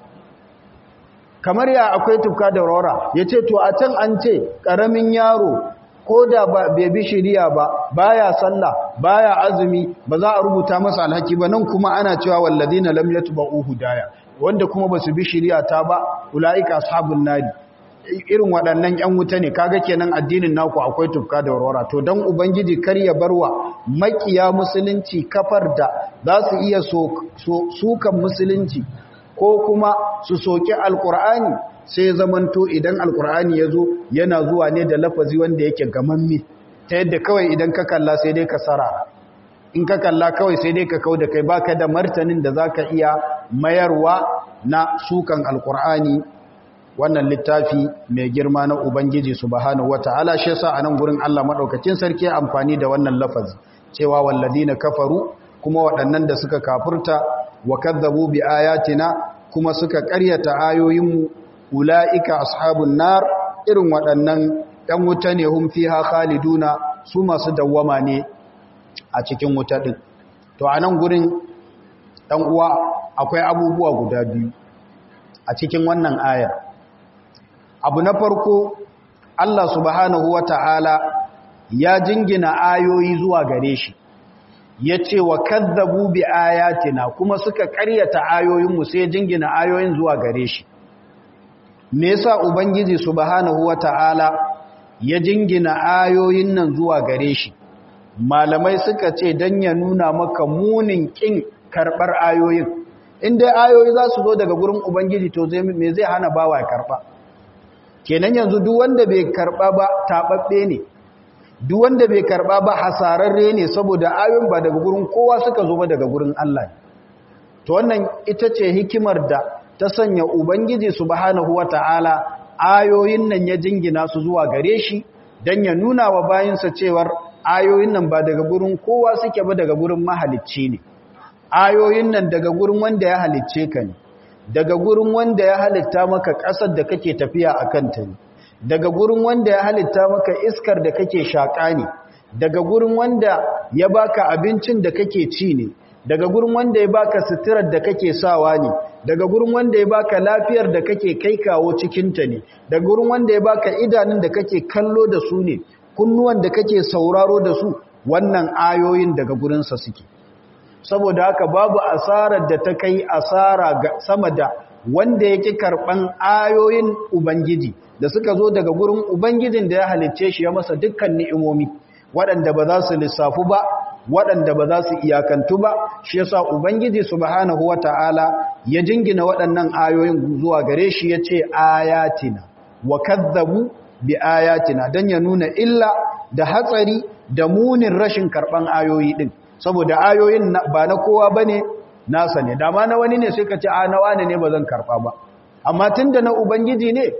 kamar ya akwai tufka da warwara ya ce to a can an ce ƙaramin yaro ko da bai bi shiriya ba baya sallah baya azumi ba za a rubuta masa alhaki ba nan kuma ana cewa walladina lam yatba'u hudaya wanda kuma ba su bi shiriya ta ba ula'ika ashabun nari irin waɗannan 'yan wuta ne kaga kenan addinin naku akwai tufka da warwara to don ubangiji kar ya barwa makiya musulunci kafar da za su iya sukan musulunci ko kuma su soki alkur'ani sai zamanto idan alkur'ani ya zo yana zuwa ne da lafazi wanda yake gamamme ta yadda kawai idan ka kalla sai dai ka sarara in ka kalla kawai sai dai ka kau da kai baka da martanin da zaka iya mayarwa na sukan alkur'ani wannan littafi mai girma na ubangiji subhanahu wataala shi yasa anan gurin Allah madaukakin sarki ya amfani da wannan lafazi cewa walladina kafaru kuma waɗannan da suka kafurta wa kadzabu bi ayatina kuma suka ƙaryata ayoyinmu ulaika ashabun nar irin waɗannan ɗan wuta ne hum fiha khaliduna su masu dawwama ne a cikin wuta ɗin to a nan gurin ɗan uwa akwai abubuwa guda biyu a cikin wannan ayar abu na farko Allah subhanahu wa ta'ala ya jingina ayoyi zuwa gare shi ya ce wa kazzabu bi ayatina kuma suka karyata ayoyinmu sai jingina ayoyin zuwa gare shi me yasa ubangiji subhanahu wa ta'ala ya jingina ayoyin nan zuwa gare shi malamai suka ce don ya nuna maka munin ƙin karɓar ayoyin inda ayoyi za su zo daga gurin ubangiji to me zai hana bawa ya karɓa kenan yanzu duk wanda bai karɓa ba taɓaɓɓe ne duk wanda bai karɓa ba hasararre ne saboda ayoyin ba daga gurin kowa suka zo ba daga gurin Allah to wannan ita ce hikimar da ta sanya ubangiji subhanahu wata'ala ayoyin nan ya jingina su zuwa gare shi don ya nuna wa bayinsa cewar ayoyin nan ba daga gurin kowa suke ba daga gurin mahalicci ne ayoyin nan daga gurin wanda ya halicce ka ne daga gurin wanda ya halitta maka ƙasar da kake tafiya a kanta ne daga gurin wanda ya halitta maka iskar da kake shaƙa ne daga gurin wanda ya baka abincin da kake ci ne daga gurin wanda ya baka suturar da kake sawa ne daga gurin wanda ya baka lafiyar da kake kai kawo cikinta ne daga gurin wanda ya baka idanun da kake kallo da su ne kunnuwan da kake sauraro da su wannan ayoyin daga gurinsa suke saboda haka babu asarar da ta kai asara ga sama da wanda yake karban ayoyin ubangiji da suka zo daga gurin ubangijin da ya halicce shi ya masa dukkan ni'imomi waɗanda ba za su lissafu ba waɗanda ba za su iyakantu ba shi yasa ubangiji subhanahu wata'ala ya jingina waɗannan ayoyin zuwa gare shi yace ayatina wa kadzabu bi ayatina dan ya nuna illa da hatsari da munin rashin karban ayoyi din saboda ayoyin ba na kowa bane nasa ne dama na wani ne sai ka ce a na wani ne bazan karba ba amma tunda na ubangiji ne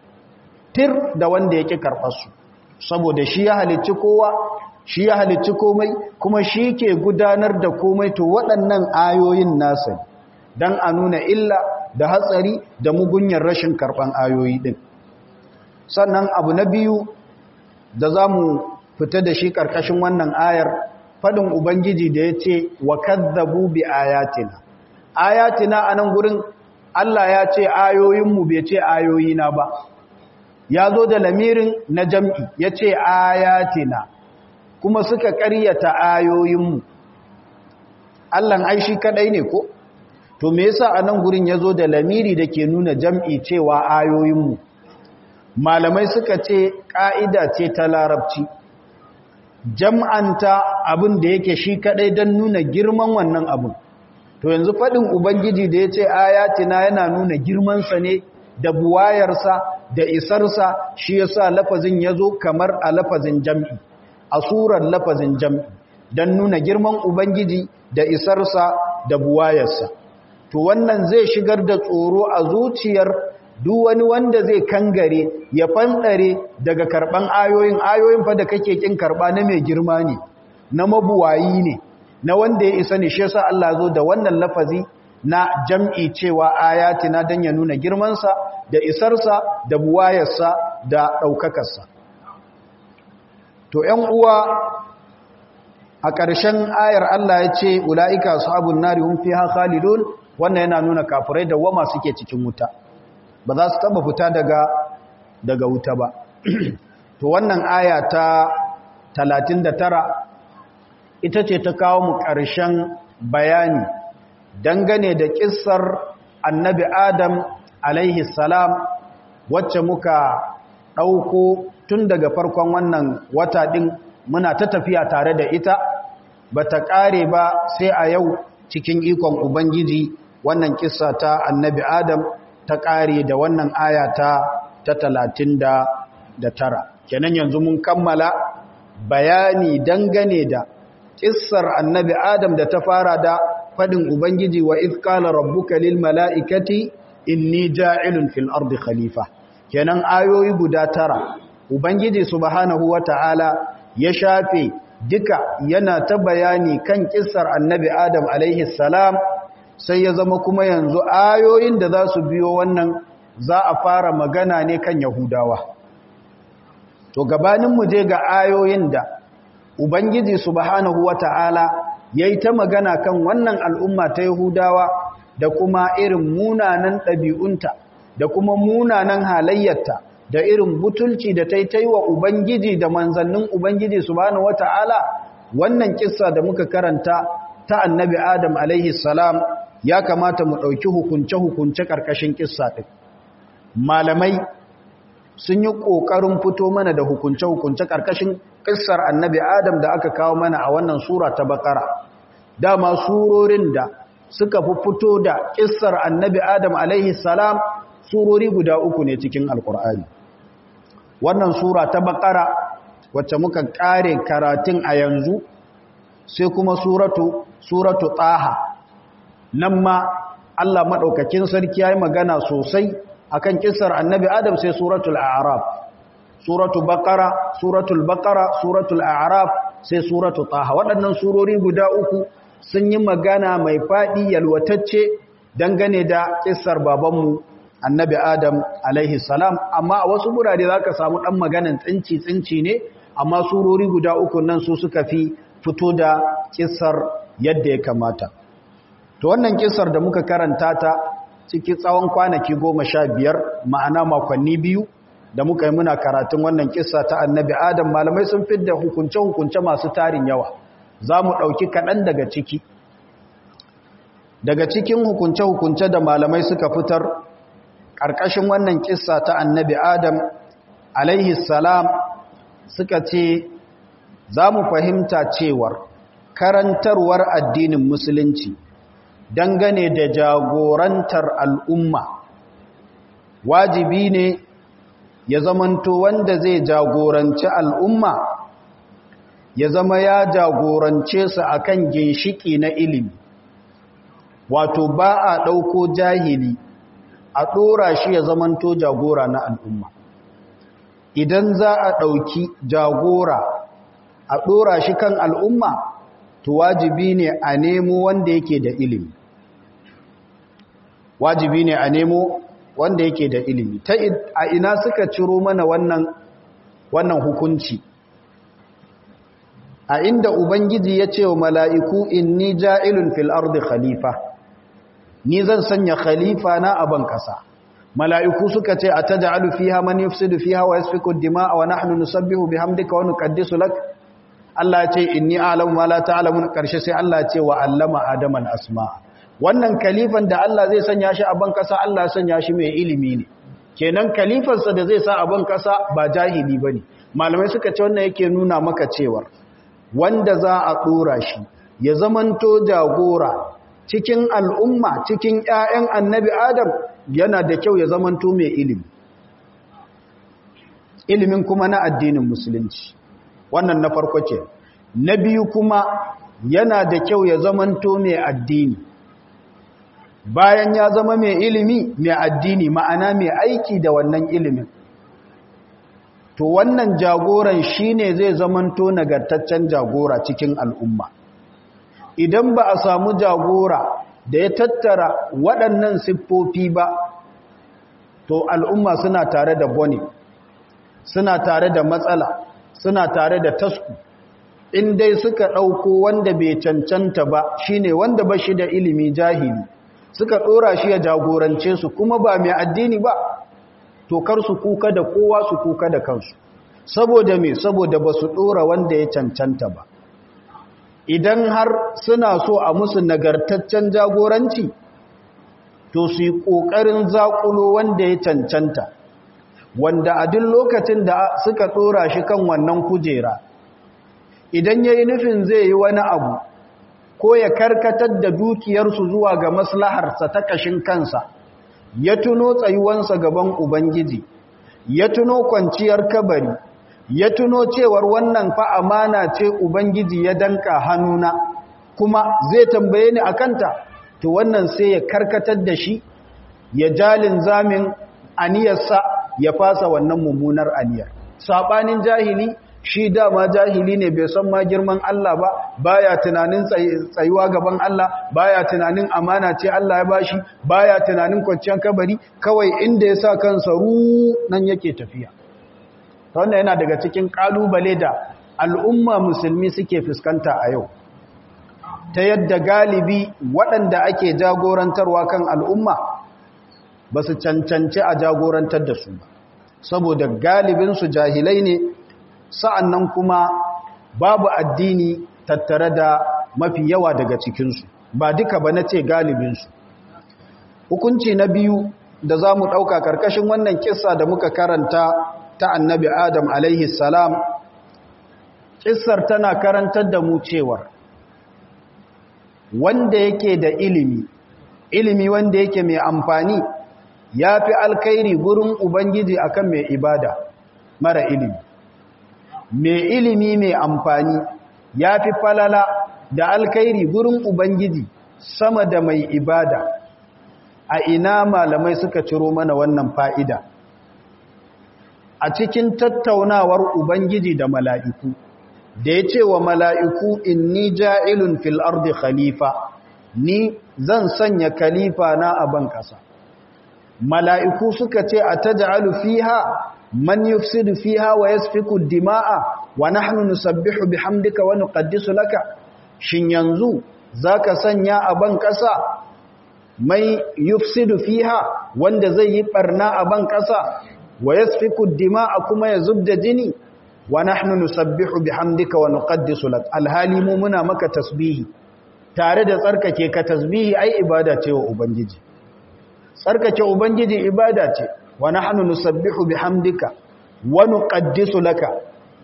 tir da wanda yake karbar su saboda shi ya halicci kowa shi ya halicci komai kuma shi ke gudanar da komai to waɗannan ayoyin nasa dan a nuna illa da hatsari da mugunyar rashin karban ayoyi din sannan abu na biyu da za mu fita da shi ƙarƙashin wannan ayar faɗin ubangiji da ya ce wa kazzabu bi ayatina ayatina a nan gurin Allah ya ce ayoyinmu bai ce ayoyina ba ya zo da lamirin na jam'i ya ce ayatina kuma suka ƙaryata ayoyinmu Allahn aishi kaɗai ne ko? to me yasa a nan gurin ya zo da lamiri da ke nuna jam'i cewa ayoyinmu malamai suka ce ƙa'ida ce ta larabci jam'anta abin da yake shi kaɗai don nuna girman wannan abin to yanzu faɗin ubangiji da ya ce ayatina yana nuna girmansa ne da buwayarsa da isarsa shi yasa lafazin ya zo kamar a lafazin jam'i a surar lafazin jam'i don nuna girman ubangiji da isarsa da buwayarsa to wannan zai shigar da tsoro a zuciyar duk wani wanda zai kangare ya fanɗare daga karɓan ayoyin ayoyin fa da kake kin karɓa na mai girma ne na mabuwayi ne na wanda ya isa ne shi yasa Allah zo da wannan lafazi na jam'i cewa ayatina dan ya nuna girmansa da isarsa da buwayarsa da ɗaukakarsa to ‘yan uwa a ƙarshen ayar Allah ya ce ula'ika ashabun nari hum fiha khalidun wannan yana nuna kafirai da wama suke cikin wuta ba za su taba fita daga daga wuta ba to wannan aya ta 39 ita ce ta kawo mu ƙarshen bayani dangane da kissar annabi adam alaihi salam wacce muka ɗauko tun daga farkon wannan wata ɗin muna ta tafiya tare da ita ba ta ƙare ba sai a yau cikin ikon ubangiji wannan kissa ta annabi adam ta ƙare da wannan aya ta ta talatin da tara kenan yanzu mun kammala bayani dangane da kissar annabi adam da ta fara da fadin ubangiji wa idh qala rabbuka lil mala'ikati inni ja'ilun fil ardi khalifa kenan ayoyi guda tara ubangiji subhanahu wata'ala ya shafe duka yana ta bayani kan kissar annabi adam alaihi salam sai ya zama kuma yanzu ayoyin da za su biyo wannan za a fara magana ne kan yahudawa to gabanin mu je ga ayoyin da ubangiji subhanahu wata'ala yayi ta magana kan wannan al'umma ta yahudawa da kuma irin munanan ɗabi'unta da kuma munanan halayyarta da irin butulci da ta yi wa ubangiji da manzannin ubangiji subhanahu wata'ala wannan kissa da muka karanta ta annabi adam alaihi salam ya kamata mu ɗauki hukunce-hukunce ƙarƙashin kissa ɗin malamai sun yi ƙoƙarin fito mana da hukunce-hukunce ƙarƙashin ƙissar annabi adam da aka kawo mana a wannan sura ta bakara dama surorin da suka fi fito da ƙissar annabi adam alaihi salam surori guda uku ne cikin alƙur'ani wannan sura ta bakara wacce muka ƙare karatun a yanzu sai kuma suratu suratu taha nan ma Allah maɗaukakin sarki ya yi magana sosai akan kissar annabi adam sai suratul a'raf suratul baqara suratul baqara suratul a'raf sai suratul taha waɗannan surori guda uku sun yi magana mai faɗi yalwatacce dangane da kissar babanmu annabi adam alaihi salam amma a wasu gurare zaka samu ɗan maganan tsinci tsinci ne amma surori guda uku nan su suka fi fito da kissar yadda ya kamata to wannan kissar da muka karanta ta cikin tsawon kwanaki goma sha biyar ma'ana makonni biyu da muka yi muna karatun wannan kissa ta annabi adam malamai sun fidda hukunce-hukunce masu tarin yawa za mu ɗauki kaɗan daga ciki daga cikin hukunce-hukunce da malamai suka fitar ƙarƙashin wannan kissa ta annabi adam alaihi salam suka ce za mu fahimta cewar karantarwar addinin musulunci dangane da jagorantar al'umma wajibi ne ya zamanto wanda zai jagoranci al'umma ya zama ya jagorance su akan ginshiki na ilimi wato ba a ɗauko jahili a ɗora shi ya zamanto jagora na al'umma idan za a ɗauki jagora a ɗora shi kan al'umma to wajibi ne a nemo wanda yake da ilimi wajibi ne a nemo wanda yake da ilimi ta a ina suka ciro mana wannan wannan hukunci a inda ubangiji ya ce wa mala'iku inni ja'ilun fil ardi khalifa ni zan sanya khalifa na aban kasa mala'iku suka ce a taj'alu fiha man yufsidu fiha wa yasfiku ad-dima'a wa nahnu nusabbihu bihamdika wa nuqaddisu lak Allah ya ce inni a'lamu ma la ta'lamun karshe sai Allah ya ce wa allama adaman asma wannan kalifan da Allah zai sanya shi a ban kasa Allah ya sanya shi mai ilimi ne kenan kalifansa da zai sa a ban kasa ba jahili bane malamai suka ce wannan yake nuna maka cewa wanda za a dora shi ya zamanto jagora cikin al'umma cikin ƴaƴan annabi Adam yana da kyau ya zamanto mai ilimi ilimin kuma na addinin musulunci wannan na farko ce na biyu kuma yana da kyau ya zamanto mai addini bayan ya zama mai ilimi mai addini ma'ana mai aiki da wannan ilimin to wannan jagoran shine zai zamanto nagartaccen jagora cikin al'umma idan ba a samu jagora da ya tattara waɗannan siffofi ba to al'umma suna tare da bone suna tare da matsala suna tare da tasku in dai suka ɗauko wanda bai cancanta ba shine wanda ba shi da ilimi jahili suka ɗora shi ya jagorance su kuma ba mai addini ba to kar su kuka da kowa su kuka da kansu saboda me saboda ba su ɗora wanda ya cancanta ba idan har suna so a musu nagartaccen jagoranci to su yi ƙoƙarin zaƙulo wanda ya cancanta wanda a duk lokacin da suka ɗora shi kan wannan kujera idan ya yi nufin zai yi wani abu ko ya karkatar da dukiyarsu zuwa ga maslaharsa ta ƙashin kansa ya tuno tsayuwansa gaban ubangiji ya tuno kwanciyar kabari ya tuno cewar wannan fa amana ce ubangiji ya danka hannuna kuma zai tambaye ni akanta to wannan sai ya karkatar da shi ya jalin zamin aniyarsa ya fasa wannan mummunar aniyar sabanin jahili shi dama jahili ne bai san ma girman Allah ba baya tunanin tsayuwa gaban Allah baya tunanin amana ce Allah ya bashi baya tunanin kwanciyar kabari kawai inda ya sa kansa ru nan yake tafiya wannan yana daga cikin kalubale da al'umma musulmi suke fuskanta a yau ta yadda galibi waɗanda ake jagorantarwa kan al'umma ba su cancanci a jagorantar da su ba saboda galibinsu jahilai ne sa'an nan kuma babu addini tattare da mafi yawa daga cikinsu ba duka ba na ce galibinsu hukunci na biyu da za mu ɗauka ƙarƙashin wannan kisa da muka karanta ta annabi adam alaihi salam ƙisar tana karantar da mu cewar wanda yake da ilimi ilimi wanda yake mai amfani ya fi alkairi gurin ubangiji akan mai ibada mara ilimi mai ilimi mai amfani ya fi falala da alkairi gurin ubangiji sama da mai ibada a ina malamai suka ciro mana wannan fa'ida a cikin tattaunawar ubangiji da mala'iku da ya ce wa mala'iku inni ja'ilun fil ardi khalifa ni zan sanya khalifa na a ban ƙasa mala'iku suka ce a ta ja'alu fiha man yufsidu fiha wa yasfiku dima'a wa nahnu nusabbihu bihamdika wa nuqaddisu laka shin yanzu zaka sanya a ban ƙasa mai yufsidu fiha wanda zai yi barna a ban ƙasa wa yasfiku dima'a kuma ya zubda jini wa nahnu nusabbihu bihamdika wa nuqaddisu lak alhali mu muna maka tasbihi tare da tsarkake ka tasbihi ai ibada ce wa ubangiji tsarkake ubangiji ibada ce wa nahnu nusabbihu bihamdika wa nuqaddisu laka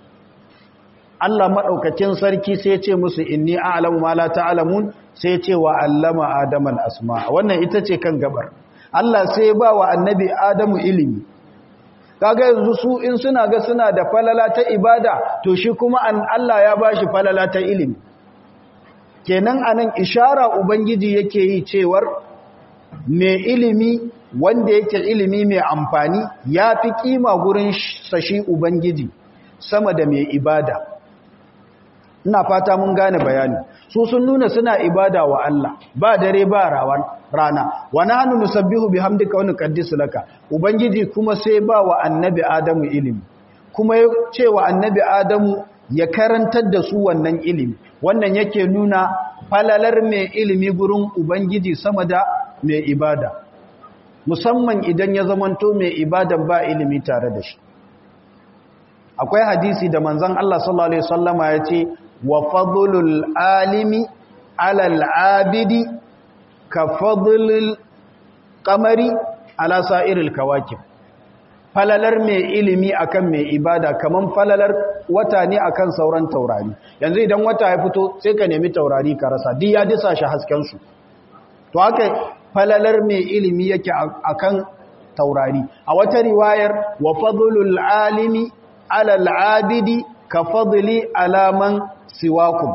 Allah madaukakin sarki sai ya ce musu inni a'lamu ma la ta'lamun sai ya ce wa allama adama al-asma wannan ita ce kan gabar Allah sai ya ba wa annabi adamu ilimi kaga yanzu su in suna ga suna da falala ta ibada to shi kuma an Allah ya bashi falala ta ilimi kenan anan ishara ubangiji yake yi cewar mai ilimi wanda yake ilimi mai amfani ya fi kima gurin sashi ubangiji sama da mai ibada ina fata mun gane bayani su sun nuna suna ibada wa Allah ba dare ba rawan rana wa nahnu nusabbihu bihamdika wa nuqaddisu laka ubangiji kuma sai ba wa annabi adamu ilimi kuma ya ce wa annabi adamu ya karantar da su wannan ilimi wannan yake nuna falalar mai ilimi gurin ubangiji sama da mai ibada musamman idan ya zamanto mai ibadan ba ilimi tare da shi akwai hadisi da manzon Allah sallallahu alaihi wasallama ya ce wa fadlul alimi alal abidi ka fadlul qamari ala sa'iril kawakib falalar mai ilimi akan mai ibada kaman falalar wata ne akan sauran taurari yanzu idan wata ya fito sai ka nemi taurari ka rasa duk ya disa shi hasken su to haka falalar mai ilimi yake akan taurari a wata riwayar wa fadlul alimi alal abidi ka fadli alaman siwakum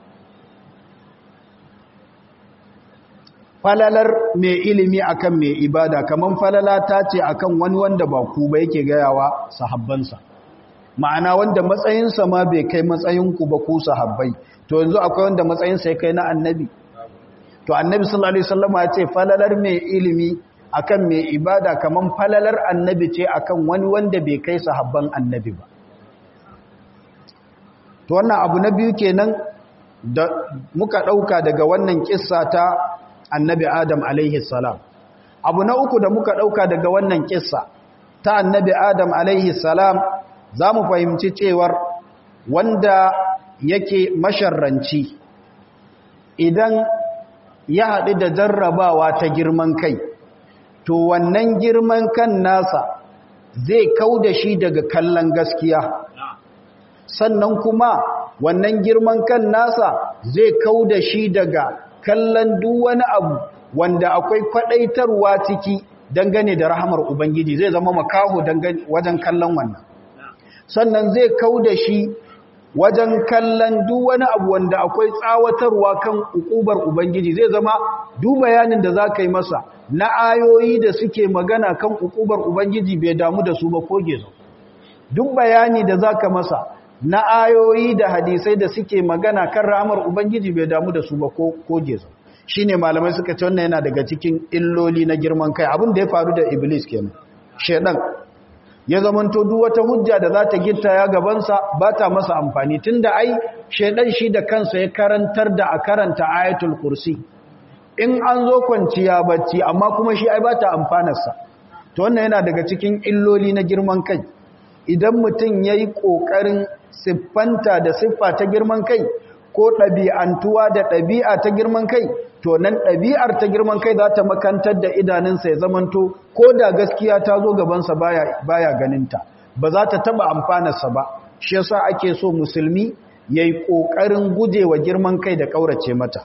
falalar mai ilimi akan mai ibada kaman falala ta ce akan wani wanda ba ku ba yake gayawa sahabbansa ma'ana wanda matsayinsa ma bai kai matsayinku ba ku sahabbai to yanzu akwai wanda matsayinsa ya kai na annabi to annabi sallallahu alaihi wasallam ya ce falalar mai ilimi akan mai ibada kaman falalar annabi ce akan wani wanda bai kai sahabban annabi ba to wannan abu na biyu kenan da muka dauka daga wannan kissa ta annabi adam alaihi salam abu na uku da muka dauka daga wannan kissa ta annabi adam alaihi salam zamu fahimci cewar wanda yake masharranci idan ya haɗu da jarrabawa ta girman kai to wannan girman kan nasa zai kau da shi daga kallon gaskiya sannan kuma wannan girman kan nasa zai kau da shi daga kallon duk wani abu wanda akwai kwadaitarwa ciki dangane da rahamar ubangiji zai zama makaho wajen kallon wannan sannan zai kau da shi wajen kallon duk wani abu wanda akwai tsawatarwa kan ukubar ubangiji zai zama duk bayanin da za ka yi masa na ayoyi da suke magana kan ukubar ubangiji bai damu da su ba ko gezo duk bayani da za ka masa na ayoyi da hadisai da suke magana kan ramar ubangiji bai damu da su ba ko gezo shi ne malamai suka ce wannan yana daga cikin illoli na girman kai abin da ya faru da iblis kenan shedan ya zamanto duk wata hujja da za ta gitta ya gabansa ba ta masa amfani tunda ai shedan shi da kansa ya karantar da a karanta ayatul kursi in an zo kwanciya bacci amma kuma shi ai ba ta amfanarsa to wannan yana daga cikin illoli na girman kai idan mutum ya yi ƙoƙarin siffanta da siffa ta girman kai ko ɗabi'antuwa da ɗabi'a ta girman kai to nan ɗabi'ar ta girman kai za ta makantar da idanunsa ya zamanto ko da gaskiya ta zo gabansa baya ganinta ba za ta taɓa amfanarsa ba shi yasa ake so musulmi ya yi ƙoƙarin gujewa girman kai da ƙaurace mata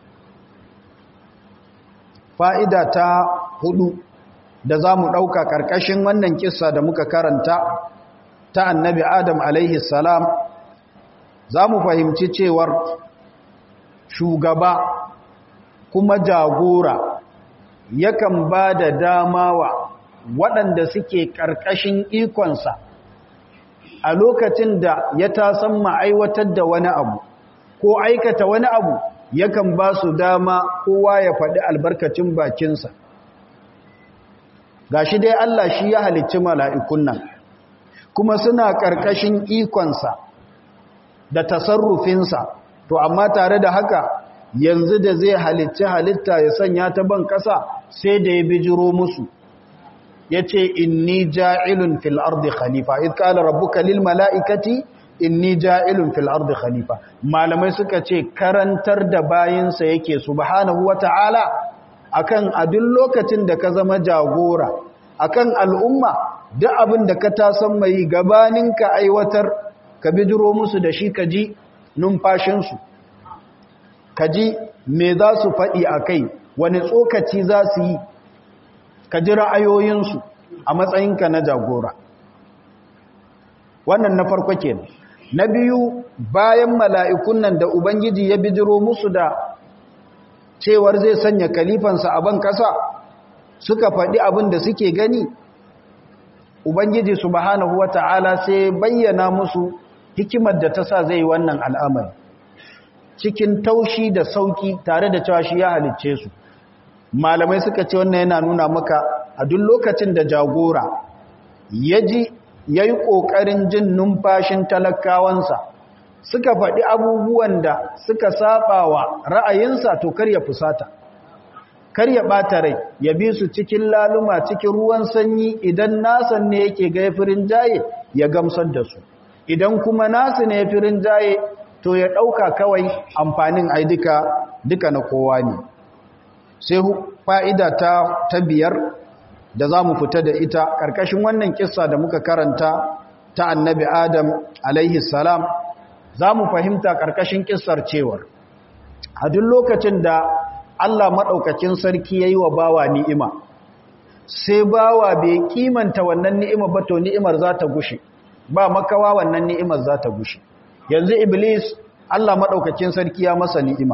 fa'ida ta hudu da za mu ɗauka ƙarƙashin wannan kissa da muka karanta ta annabi adam alaihi salam za mu fahimci cewar shugaba kuma jagora yakan ba da dama wa waɗanda suke ƙarƙashin ikonsa a lokacin da ya tasan ma'aiwatar da wani abu ko aikata wani abu yakan ba su dama kowa ya faɗi albarkacin bakinsa ga shi dai Allah shi ya halicci mala'ikun nan kuma suna ƙarƙashin ikonsa da tasarrufinsa to amma tare da haka yanzu da zai halicci halitta ya sanya ta ban ƙasa sai da ya bijiro musu ya ce inni ja'ilun fil ardi khalifa iz qala rabbuka lil mala'ikati inni ja'ilun fil ardi khalifa malamai suka ce karantar da bayinsa yake subhanahu wata'ala akan a duk lokacin da ka zama jagora akan al'umma duk abin da ka tasan mai gabanin ka aiwatar ka bidiro musu da shi ka ji numfashinsu ka ji me za su faɗi a kai wani tsokaci za su yi ka ji ra'ayoyinsu a matsayinka na jagora wannan na farko kenan na biyu bayan mala'ikun nan da ubangiji ya bidiro musu da cewar zai sanya kalifansa a ban ƙasa suka faɗi abin da suke gani ubangiji subhanahu wata'ala sai bayyana musu hikimar da ta sa zai wannan al'amari cikin taushi da sauki tare da cewa shi ya halicce su malamai suka ce wannan yana nuna maka a duk lokacin da jagora ya ji ya yi ƙoƙarin jin numfashin talakawansa suka faɗi abubuwan da suka saba wa ra'ayinsa to kar ya fusata kar ya ɓata rai ya bi su cikin laluma cikin ruwan sanyi idan nasan ne yake ga firin jaye ya gamsar da su idan kuma nasu ne firin jaye to ya ɗauka kawai amfanin ai duka duka na kowa ne sai fa'ida ta ta biyar da za mu fita da ita ƙarƙashin wannan kissa da muka karanta ta annabi adam alaihi salam za mu fahimta ƙarƙashin kissar cewar a duk lokacin da Allah maɗaukacin sarki ya yi wa bawa ni'ima sai bawa bai kimanta wannan ni'ima ba to ni'imar za ta gushe ba makawa wannan ni'imar za ta gushe yanzu iblis Allah maɗaukacin sarki ya masa ni'ima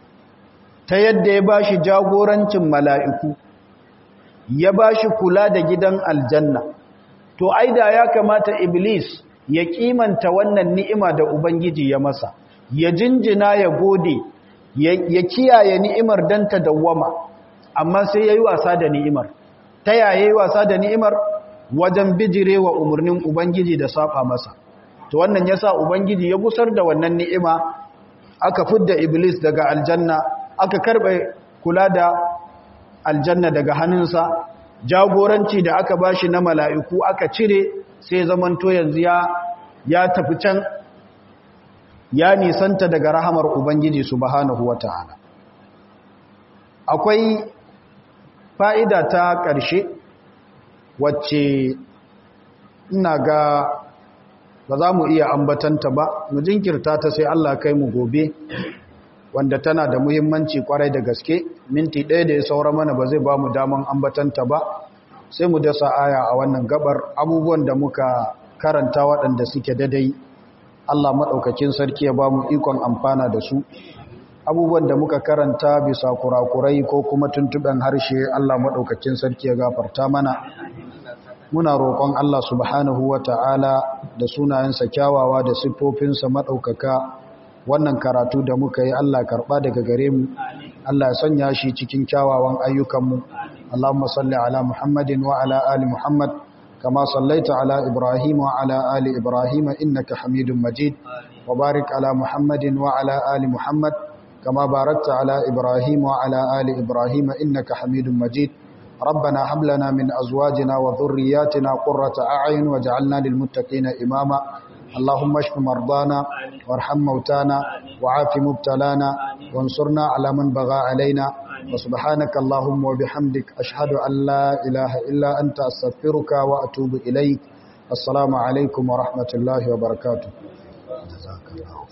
ta yadda ya ba shi jagorancin mala'iku ya ba shi kula da gidan aljanna to aida ya kamata iblis ya kimanta wannan ni'ima da ubangiji ya masa ya jinjina ya gode ya kiyaye ni'imar dan ta dawwama amma sai yayi wasa da ni'imar ta yayi wasa da ni'imar wajen bijirewa umurnin ubangiji da saba masa to wannan yasa ubangiji ya gusar da wannan ni'ima aka fidda iblis daga aljanna aka karbe kula da aljanna daga hannunsa jagoranci da aka bashi na mala'iku aka cire sai zamanto yanzu ya ya tafi can ya nisanta daga rahamar ubangiji subhanahu wata'ala akwai fa'ida ta ƙarshe wacce ina ga ba za mu iya ambatanta ba mu jinkirta ta sai Allah kai mu gobe wanda tana da muhimmanci kwarai da gaske minti ɗaya da ya saura mana ba zai ba mu daman ambatanta ba sai mu dasa aya a wannan gabar abubuwan da muka karanta waɗanda suke dadai Allah maɗaukakin sarki ya ba mu ikon amfana da su abubuwan da muka karanta bisa kurakurai ko kuma tuntuɓen harshe Allah maɗaukakin sarki ya gafarta mana muna roƙon Allah subhanahu wa ta'ala da sunayensa kyawawa da siffofinsa maɗaukaka wannan karatu da muka yi Allah karɓa daga gare mu Allah ya sanya shi cikin kyawawan ayyukanmu Allahumma salli ala Muhammadin wa ala ali Muhammad kama sallaita ala Ibrahim wa ala ali Ibrahim innaka Hamidum Majid wa barik ala Muhammadin wa ala ali Muhammad kama barakta ala Ibrahim wa ala ali Ibrahim innaka Hamidum Majid ربنا هب لنا من أزواجنا وذرياتنا قرة أعين وجعلنا للمتقين إماما اللهم اشف مرضانا وارحم موتانا وعاف مبتلانا وانصرنا على من بغى علينا وسبحانك اللهم وبحمدك أشهد أن لا إله إلا أنت أستغفرك وأتوب إليك السلام عليكم ورحمة الله وبركاته جزاك الله